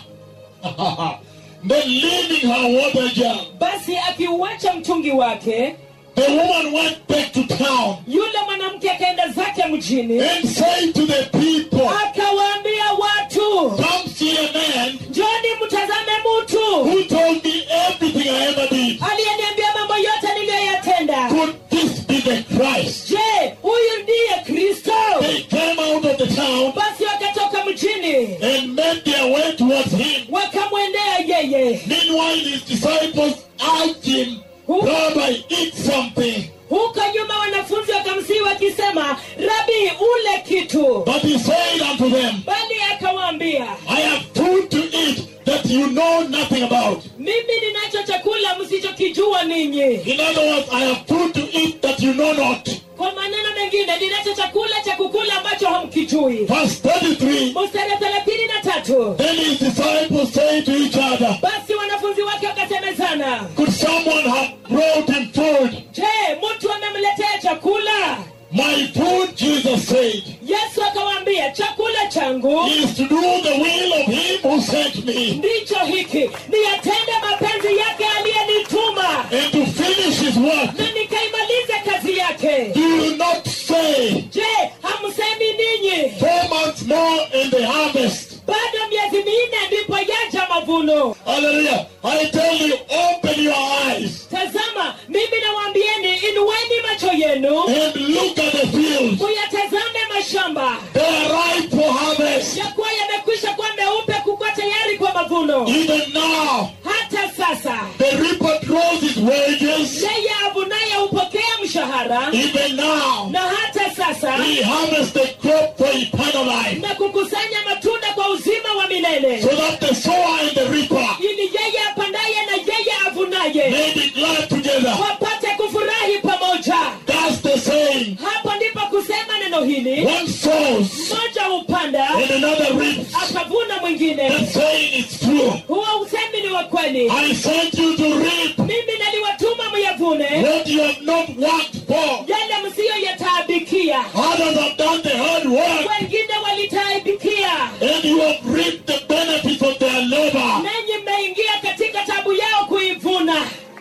then leaving her water jar. basi akiuacha mtungi wake The woman went back to town yule mwanamke akaenda zake mjini and said to the people, akawaambia watu Come see a man njoni mtazame mtu who told me everything I ever did. aliyeniambia mambo yote niliyoyatenda Could this be the Christ? je huyu ndiye kristo They came out of the town basi wakatoka mjini and made their way towards him. wakamwendea yeye Meanwhile, his disciples asked him, Rabbi, eat something. huko nyuma wanafunzi wakamsii wakisema rabi ule kitu But he said unto them, bali akawaambia I have food to eat that you know nothing about. mimi ninacho chakula msichokijua ninyi In other words, I have food to eat that you know not. kwa maneno mengine ninacho chakula cha kukula ambacho hamkijui Verse 33 mstari wa thelathini na tatu Then his disciples say to each other, basi wanafunzi wake wakasemezana Could someone have brought him food? je mtu amemletea chakula My food, Jesus said, yesu akawaambia chakula changu is to do the will of him who sent me ndicho hiki niyatende mapenzi yake aliyenituma and to finish his work. na nikaimalize kazi yake Do you not say, je hamsemi ninyi Four months more in the harvest? bado miezi minne ndipo yaja mavuno Hallelujah. I tell you, open your eyes tazama mimi nawaambieni inueni macho yenu and look at the fields. muyatazame mashamba They are ripe for harvest. yakuwa yamekwisha kuwa meupe kukuwa tayari kwa mavuno Even now, hata sasa the reaper draws his wages. yeye avunaye hupokea mshahara Even now, na hata sasa he harvests the crop for eternal life. na kukusanya matunda kwa uzima wa milele So that the sower and the reaper ili yeye apandaye na yeye avunaye may be glad together. wapate kufurahi pamoja That's the saying. hapo ndipo kusema neno hili One sows mmoja hupanda and another reaps. akavuna mwingine That saying is true. huo usemi ni wa kweli I sent you to reap mimi naliwatuma myavune what you have not worked for. yale msiyoyataabikia Others have done the hard work, wengine walitaabikia and you have reaped the benefits of their labor. nanyi mmeingia katika tabu yao kuivuna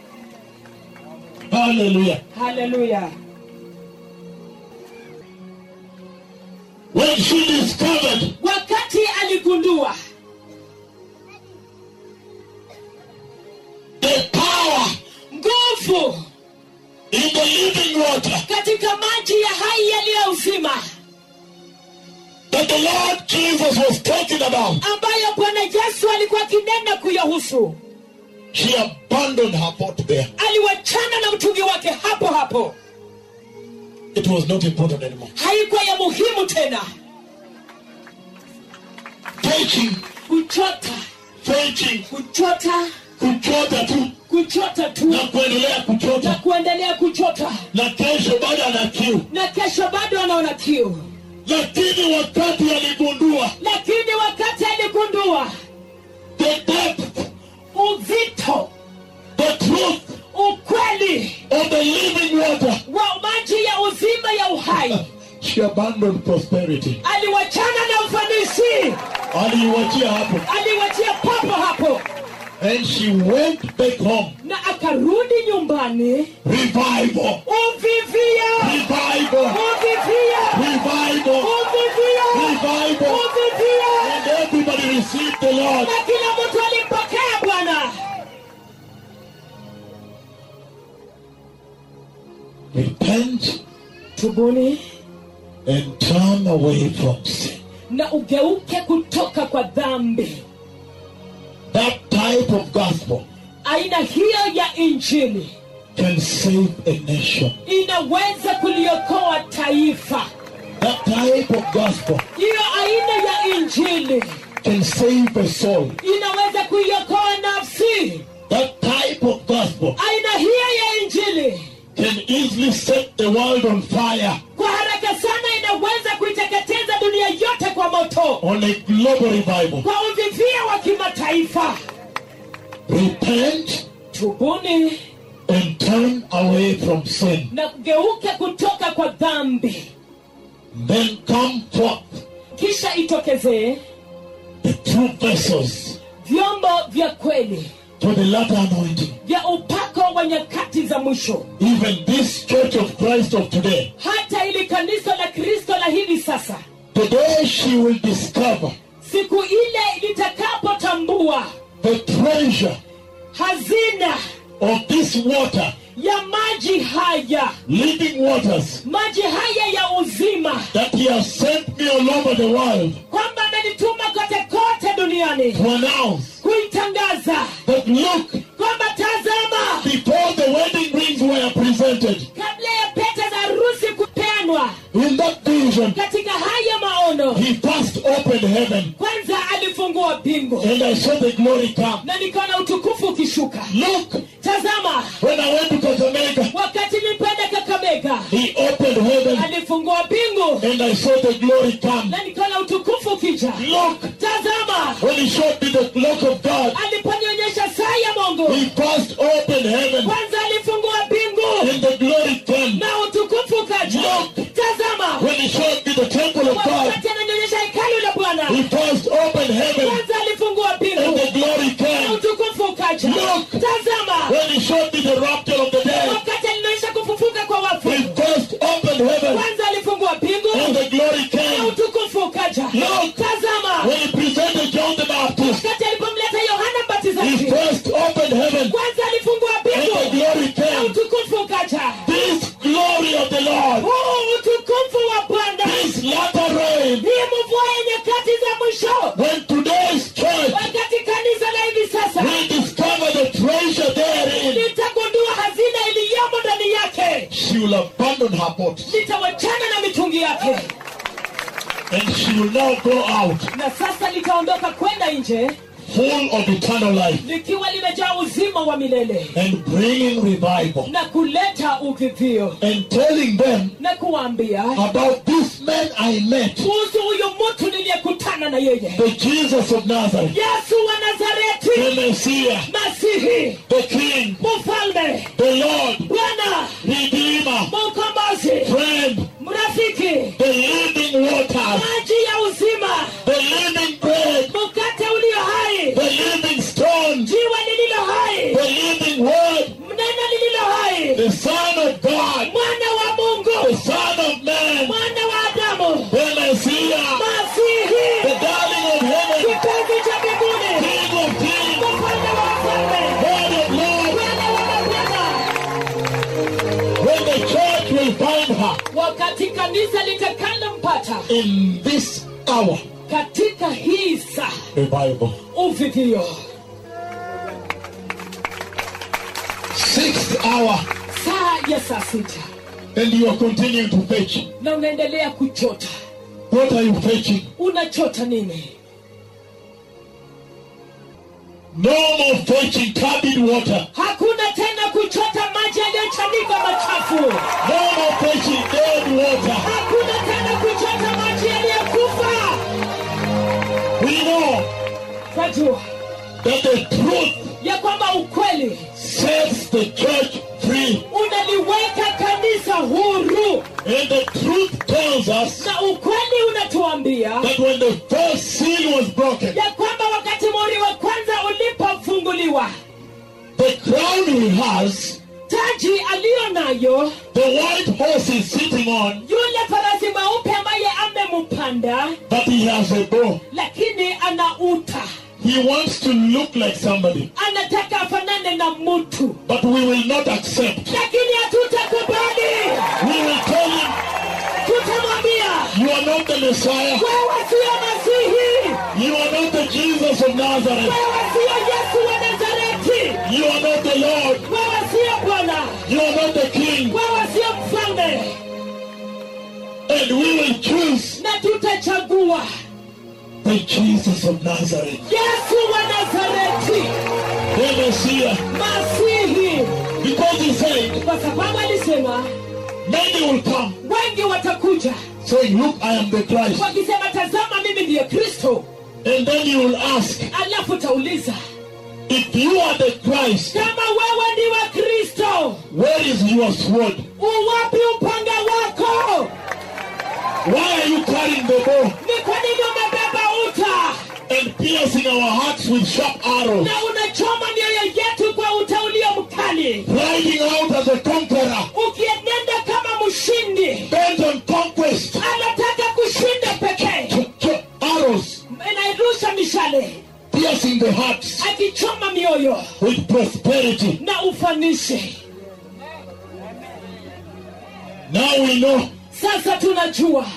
Hallelujah. haleluya When she discovered wakati aligundua the power nguvu in the living water katika maji ya hai yaliyo uzima that the Lord Jesus was talking about, ambayo bwana yesu alikuwa akinena kuyahusu she abandoned her pot there. aliwachana na mtungi wake hapo hapo It was not important anymore. haikuwa ya muhimu tena Fetching, kuchota fetching, kuchota kuchota tu kuchota tu na kuendelea na kuchota kuendelea kuchota na kesho bado ana kiu na kesho bado anaona kiu lakini wakati aligundua lakini wakati aligundua the depth uzito the truth ukweli of the living water wa maji ya uzima ya uhai she abandoned prosperity aliwachana na ufanisi aliiwachia hapo aliwachia papo hapo and she went back home na akarudi nyumbani revival uvivia revival uvivia revival uvivia revival uvivia and everybody received the Lord na kila mtu alimpokea bwana repent tubuni and turn away from sin na ugeuke kutoka kwa dhambi that type of gospel aina hiyo ya injili can save a nation inaweza kuliokoa taifa that type of gospel hiyo aina ya injili can save a soul inaweza kuiokoa nafsi that type of gospel aina hiyo ya injili can easily set the world on fire kwa haraka sana inaweza kuiteketeza dunia yote kwa moto on a global revival kwa uvivia wa kimataifa repent tubuni and turn away from sin na kugeuke kutoka kwa dhambi then come forth kisha itokezee the true vessels vyombo vya kweli for the latter anointing vya upako wa nyakati za mwisho even this church of Christ of today hata ili kanisa la kristo la hivi sasa today she will discover siku ile litakapotambua the treasure hazina of this water ya maji haya living waters maji haya ya uzima that he has sent me all over the world kwamba amenituma kote kote duniani to announce kuitangaza that look kwamba tazama before the wedding rings were presented kabla ya pete za harusi kupeanwa in that vision katika haya maono he first opened heaven kwanza alifungua mbingu and I saw the glory come na nikaona utukufu ukishuka look tazama when I went to Kakamega wakati nilipenda kakamega he opened heaven alifungua mbingu and I saw the glory come na nikaona utukufu ukija look tazama when he showed me the clock of God aliponionyesha saa ya mungu he first opened heaven kwanza alifungua mbingu and the glory came na utukufu ukaja Look. tazama when he showed me the temple of God wakati ananionyesha hekalu la bwana he first opened heaven kwanza alifungua and mbingu the glory na came utukufu ukaja Look. tazama when he showed me the rapture of the dead wakati alinionyesha kufufuka kwa wafu he first opened heaven kwanza alifungua mbingu and the glory na came utukufu ukaja Look. tazama when he presented John the Baptist wakati alipomleta yohana he mbatizaji first opened heaven kwanza alifungua and the mbingu glory na came utukufu ukaja this glory of the Lord huu utukufu wa bwana this latter rain hii mvua ya nyakati za mwisho when today's church wakati kanisa la hivi sasa will discover the treasure therein litagundua hazina iliyomo ndani yake she will abandon her pot litawachana na mitungi yake and she will now go out na sasa litaondoka kwenda nje full of eternal life likiwa limejaa uzima wa milele and bringing revival na kuleta uvivio and telling them na kuwaambia about this man I met, kuhusu huyu mtu niliyekutana na yeye the Jesus of Nazareth, yesu wa nazareti the Messiah, masihi the King, mfalme the Lord, bwana Redeemer, mkombozi friend, mrafiki the living waters, maji ya uzima the living bread, mkate ulio hai the living stone, jiwe lililo hai the living word, neno lililo hai the Son of God, mwana wa the mungu Son of Man, mwana wa adamu the Messiah, the masihi darling of heaven, kipenzi cha mbinguni King of kings, mfalme wa wafalme Lord of lords, bwana wa mabwana when the church will find her wakati kanisa litakalompata in this hour, katika hii saa revival. uvivio Sixth hour, saa ya saa sita and you are continuing to fetch. na unaendelea kuchota What are you fetching? unachota nini No more fetching turbid water. hakuna tena kuchota maji yaliyochanika machafu No more fetching dead water. hakuna tena kuchota maji yaliyokufa We know twajua that the truth ya kwamba ukweli sets the church free. unaliweka kanisa huru And the truth tells us na ukweli unatuambia that when the first seal was broken, ya kwamba wakati muhuri wa kwanza ulipofunguliwa the crown he has, taji aliyo nayo the white horse is sitting on, yule farasi mweupe ambaye amempanda but he has a bow. lakini ana uta He wants to look like somebody, anataka afanane na mtu but we will not accept. lakini hatutakubali We will tell him, tutamwambia You are not the Messiah. wewe siyo masihi You are not the Jesus of Nazareth. wewe siyo yesu wa nazareti You are not the Lord. wewe siyo bwana You are not the King. wewe siyo mfalme And we will choose na tutachagua the Jesus of Nazareth, yesu wa nazareti the Messiah. masihi Because he said, kwa sababu alisema Many will come wengi watakuja saying, Look, I am the Christ. wakisema tazama mimi ndiye kristo And then you will ask, alafu utauliza If you are the Christ, kama wewe ni wa kristo where is your sword? uwapi upanga wako Why are you carrying the bow ni kwa nini umebeba uta and piercing our hearts with sharp arrows? na unachoma mioyo yetu kwa uta ulio mkali Riding out as a conqueror, ukienenda kama mshindi bent on conquest. anataka kushinda pekee Ch- ch- Arrows inairusha mishale piercing the hearts akichoma mioyo with prosperity. na ufanisi Now we know sasa tunajua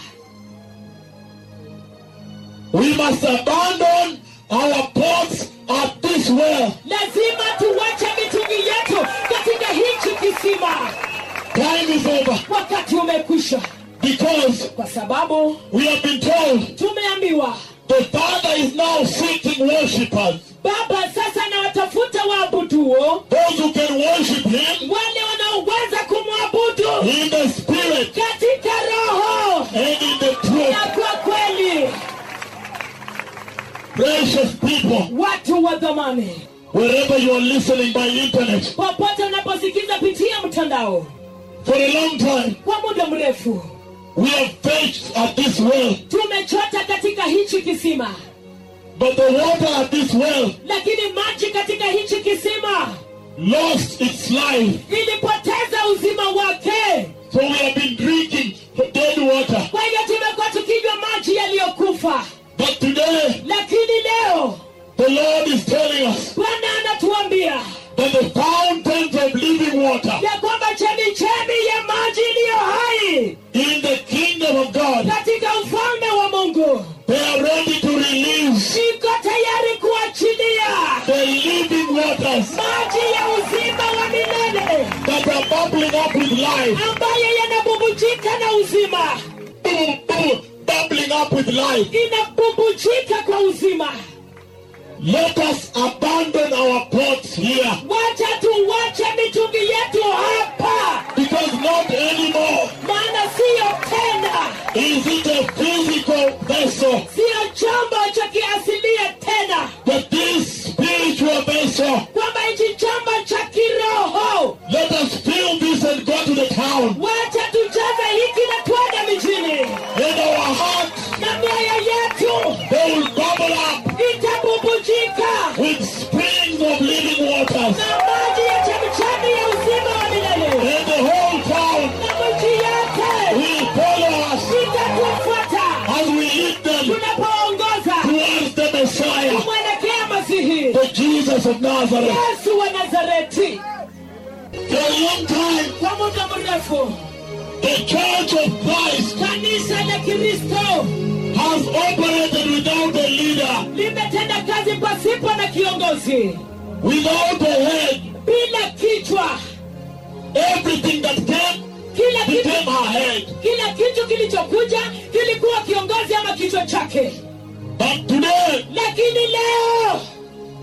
we must abandon our pots at this well. lazima tuwache mitungi yetu katika hichi kisima Time is over wakati umekwisha because kwa sababu we have been told tumeambiwa the Father is now seeking worshippers, baba sasa anawatafuta waabuduo those who can worship Him wale wanaoweza kumwabudu in the Spirit katika roho and in the truth. na kwa kweli Precious people, watu wa dhamani wherever you are listening by internet, popote unaposikiza pitia mtandao for a long time kwa muda mrefu we have fetched at this well, tumechota katika hichi kisima but the water at this well lakini maji katika hichi kisima lost its life. ilipoteza uzima wake So we have been drinking dead water. kwa hiyo tumekuwa tukinywa maji yaliyokufa But today, lakini leo the Lord is telling us bwana anatuambia that the fountains of living water ya kwamba chemichemi ya maji iliyo hai in the kingdom of God, katika ufalme wa mungu they are ready to release iko tayari kuachilia the living waters maji ya uzima wa milele that are bubbling up with life. ambayo yanabubujika na uzima Boom, boom, bubbling up with life. inabubujika kwa uzima Let us abandon our pots here wacha tuwache mitungi yetu hapa because not anymore maana siyo tena is it a physical vessel, siyo chombo cha kiasilia tena but this spiritual vessel. kwamba hichi chombo cha kiroho Let us fill this and go to the town. wacha tujaze hiki na twende mijini And our hearts, na mioyo yetu they will bubble up itabubujika with springs of living waters. na maji ya chemchemi ya uzima wa milele And the whole town na miji yote will follow us itatufuata as we lead them tunapoongoza towards the Messiah, kumwelekea masihi the Jesus of Nazareth. yesu wa nazareti For a long time, kwa muda mrefu the Church of Christ kanisa la kristo has operated without a leader, limetenda kazi pasipo na kiongozi without a head. bila kichwa Everything that came kila kitu became her head. kila kitu kilichokuja kilikuwa kiongozi ama kichwa chake But today, lakini leo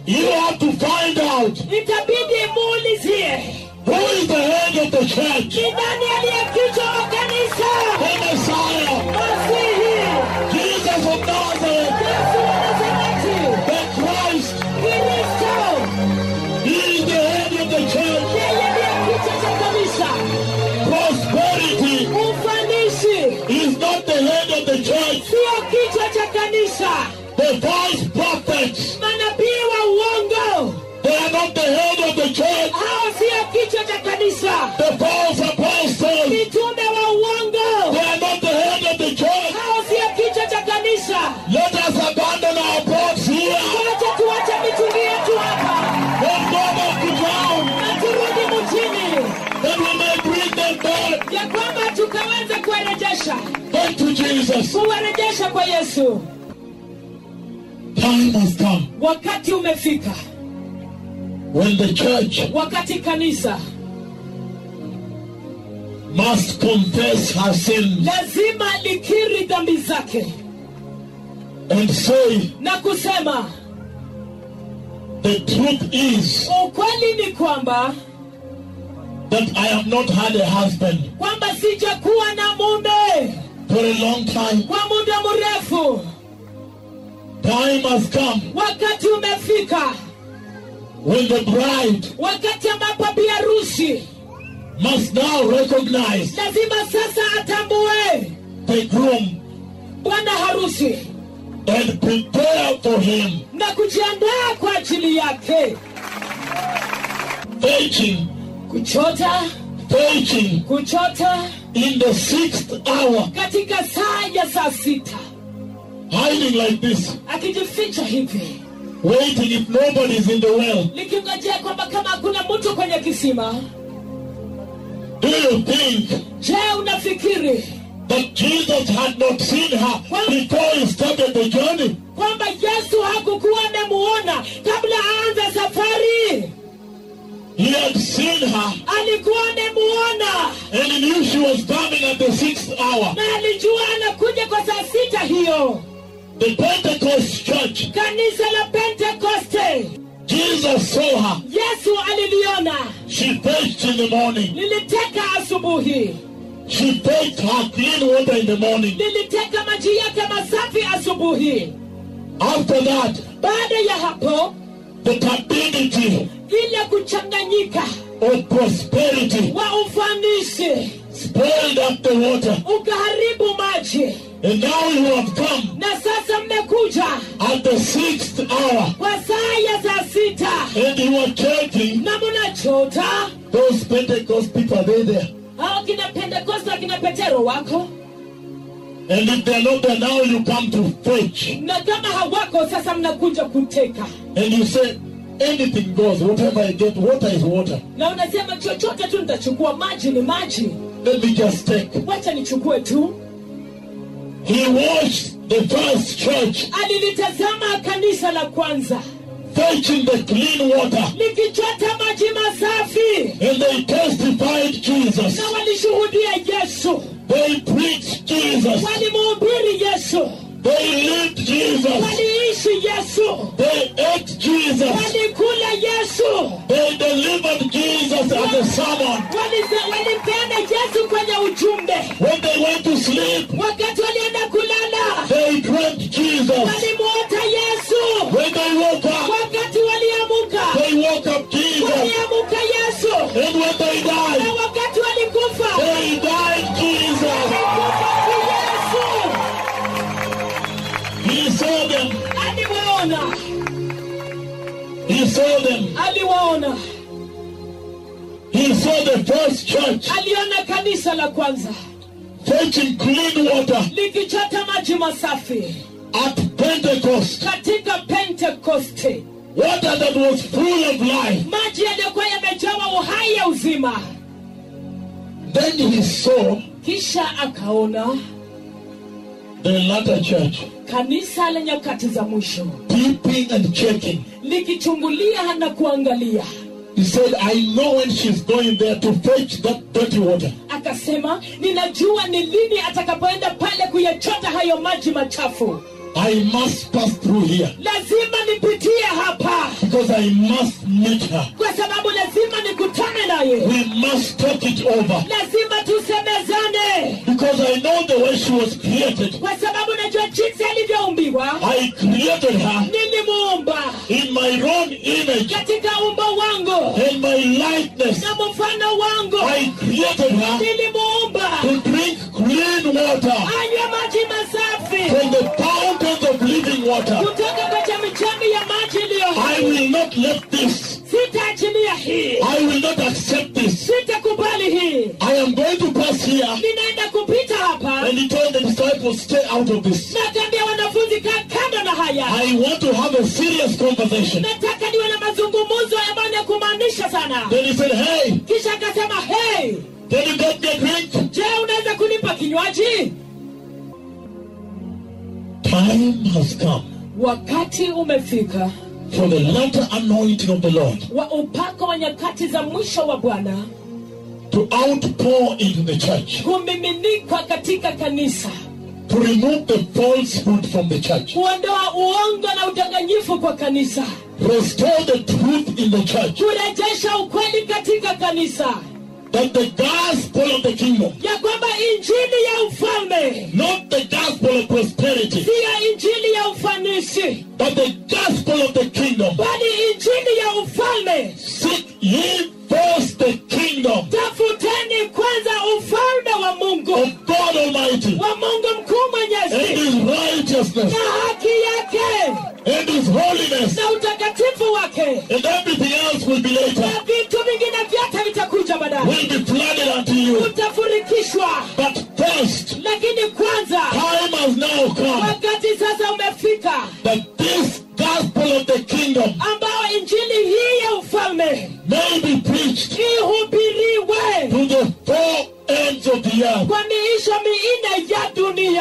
You have to find out itabidi muulizie who is the head of the church. ni nani aliye kichwa wa kanisa The Messiah, masihi Jesus of Nazareth, yesu wa nazareti the Christ. kristo He is the head of the church. yeye ndiye kichwa cha kanisa Prosperity ufanisi is not the head of the church. sio kichwa cha kanisa The false prophets, manabii wa uongo they are not the head of the church. hao sio kichwa cha kanisa The false apostles, mitume wa uongo they are not the head of the church. hao sio kichwa cha kanisa Let us abandon our boats here wacha tuache mitungi yetu hapa and go back to town na turudi mjini that we may bring them back, ya kwamba tukaweze kuwarejesha back to Jesus. kuwarejesha kwa yesu Time has come wakati umefika when the church wakati kanisa must confess her sins lazima likiri dhambi zake and say, na kusema The truth is ukweli ni kwamba that I have not had a husband kwamba sijakuwa na mume for a long time. kwa muda mrefu Time has come wakati umefika when the bride wakati ambapo biharusi must now recognize lazima sasa atambue the groom bwana harusi and prepare for him, na kujiandaa kwa ajili yake fetching, kuchota fetching kuchota in the sixth hour, katika saa ya saa sita hiding like this, akijificha hivi waiting if nobody is in the well. likingojea kwamba kama hakuna mtu kwenye kisima Do you think je unafikiri that Jesus had not seen her before he started the journey? kwamba yesu hakukuwa amemuona kabla aanze safari He had seen her alikuwa amemuona and he knew she was coming at the sixth hour. na alijua anakuja kwa saa sita hiyo The Pentecost church, kanisa la pentekoste Jesus saw her. yesu aliliona She fetched in the morning. liliteka asubuhi She fetched her clean water in the morning. liliteka maji yake masafi asubuhi After that, baada ya hapo the captivity ile kuchanganyika of prosperity wa ufanisi spoiled up the water. ukaharibu maji And now you have come na sasa mmekuja at the sixth hour kwa saa ya saa sita and you are checking na mnachota those Pentecost people, are they there? au kina pentekoste akina petero wako And if they're not there, now you come to fetch. na kama hawako sasa mnakuja kuteka And you say, anything goes, whatever I get, water is water. na unasema chochote tu nitachukua maji ni maji Let me just take. wacha nichukue tu He watched the first church alilitazama kanisa la kwanza fetching the clean water. likichota maji masafi And they testified Jesus. na walishuhudia yesu They preached Jesus. walimuhubiri yesu They lived Jesus. waliishi yesu They ate Jesus. walikula yesu They delivered Jesus as a sermon. Walize- walipeana yesu kwenye ujumbe When they went to sleep, wakati walienda kulala they dreamt Jesus. walimuota yesu When they woke up, wakati waliamuka they woke up Jesus. waliamuka yesu And when they na died, wakati walikufa they died Jesus. walikufa kwa yesu He saw them. aliwaona He saw them. aliwaona He saw the first church aliona kanisa la kwanza fetching clean water likichota maji masafi at Pentecost. katika pentekoste Water that was full of life. maji yaliyokuwa yamejawa uhai ya uzima Then he saw kisha akaona the latter church kanisa la nyakati za mwisho peeping and checking. likichungulia na kuangalia He said, I know when she's going there to fetch that dirty water. akasema ninajua ni lini atakapoenda pale kuyachota hayo maji machafu I must pass through here lazima nipitie hapa because I must meet her. kwa sababu lazima nikutane naye We must talk it over lazima tusemezane because I know the way she was created. kwa sababu najua jinsi alivyoumbiwa I created her nilimuumba in my own image katika umbo wangu and my likeness. na mfano wangu I created her nilimuumba to drink clean water anywe maji masafi from the fountains of living water. kutoka kwa chemichemi ya maji iliyo I hai will not let this. sitaachilia hii I will not accept this. sitakubali hii I am going to pass here. ninaenda kupita hapa And he told the disciples, stay out of this. natambia wanafunzi kaa kando na haya I want to have a serious conversation. nataka niwe na mazungumzo ambayo ni ya kumaanisha sana Then he said, hey, kisha akasema hey can you get me a drink? je unaweza kunipa kinywaji Time has come wakati umefika for the latter anointing of the Lord wa upako wa nyakati za mwisho wa bwana to outpour into the church, kumiminikwa katika kanisa to remove the falsehood from the church, kuondoa uongo na udanganyifu kwa kanisa restore the truth in the church, kurejesha ukweli katika kanisa that the gospel of the kingdom, ya kwamba injili ya ufalme not the gospel of prosperity, siyo injili ya ufanisi but the gospel of the kingdom, bali injili ya ufalme seek ye first the kingdom tafuteni kwanza ufalme wa mungu of God Almighty wa mungu mkuu and mwenyezi his righteousness na haki yake and his holiness, na utakatifu wake and everything else will be later, na vitu vingine vyote vitakuja baadaye will be flooded unto you. utafurikishwa But first, lakini kwanza time has now come wakati sasa umefika that this gospel of the kingdom ambao injili hii ya ufalme may be preached ihubiriwe to the four ends of the earth. kwa miisho minne ya dunia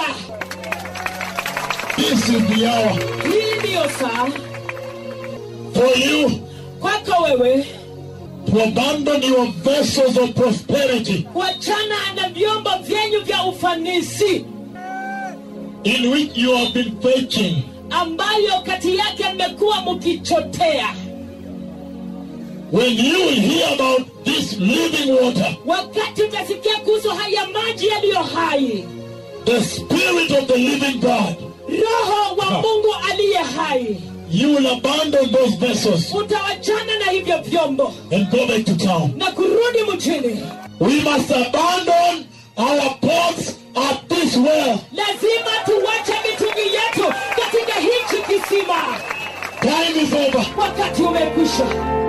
This is the hour hii ndiyo saa for you kwako wewe to abandon your vessels of prosperity kuachana na vyombo vyenyu vya ufanisi in which you have been fetching ambayo kati yake mmekuwa mkichotea when you will hear about this living water, wakati utasikia kuhusu haya maji yaliyo hai the spirit of the living God. roho wa mungu aliye hai You will abandon those vessels utawachana na hivyo vyombo and go back to town. na kurudi mjini We must abandon our pots at this well. lazima tuwache mitungi yetu katika hichi kisima Time is over. wakati umekwisha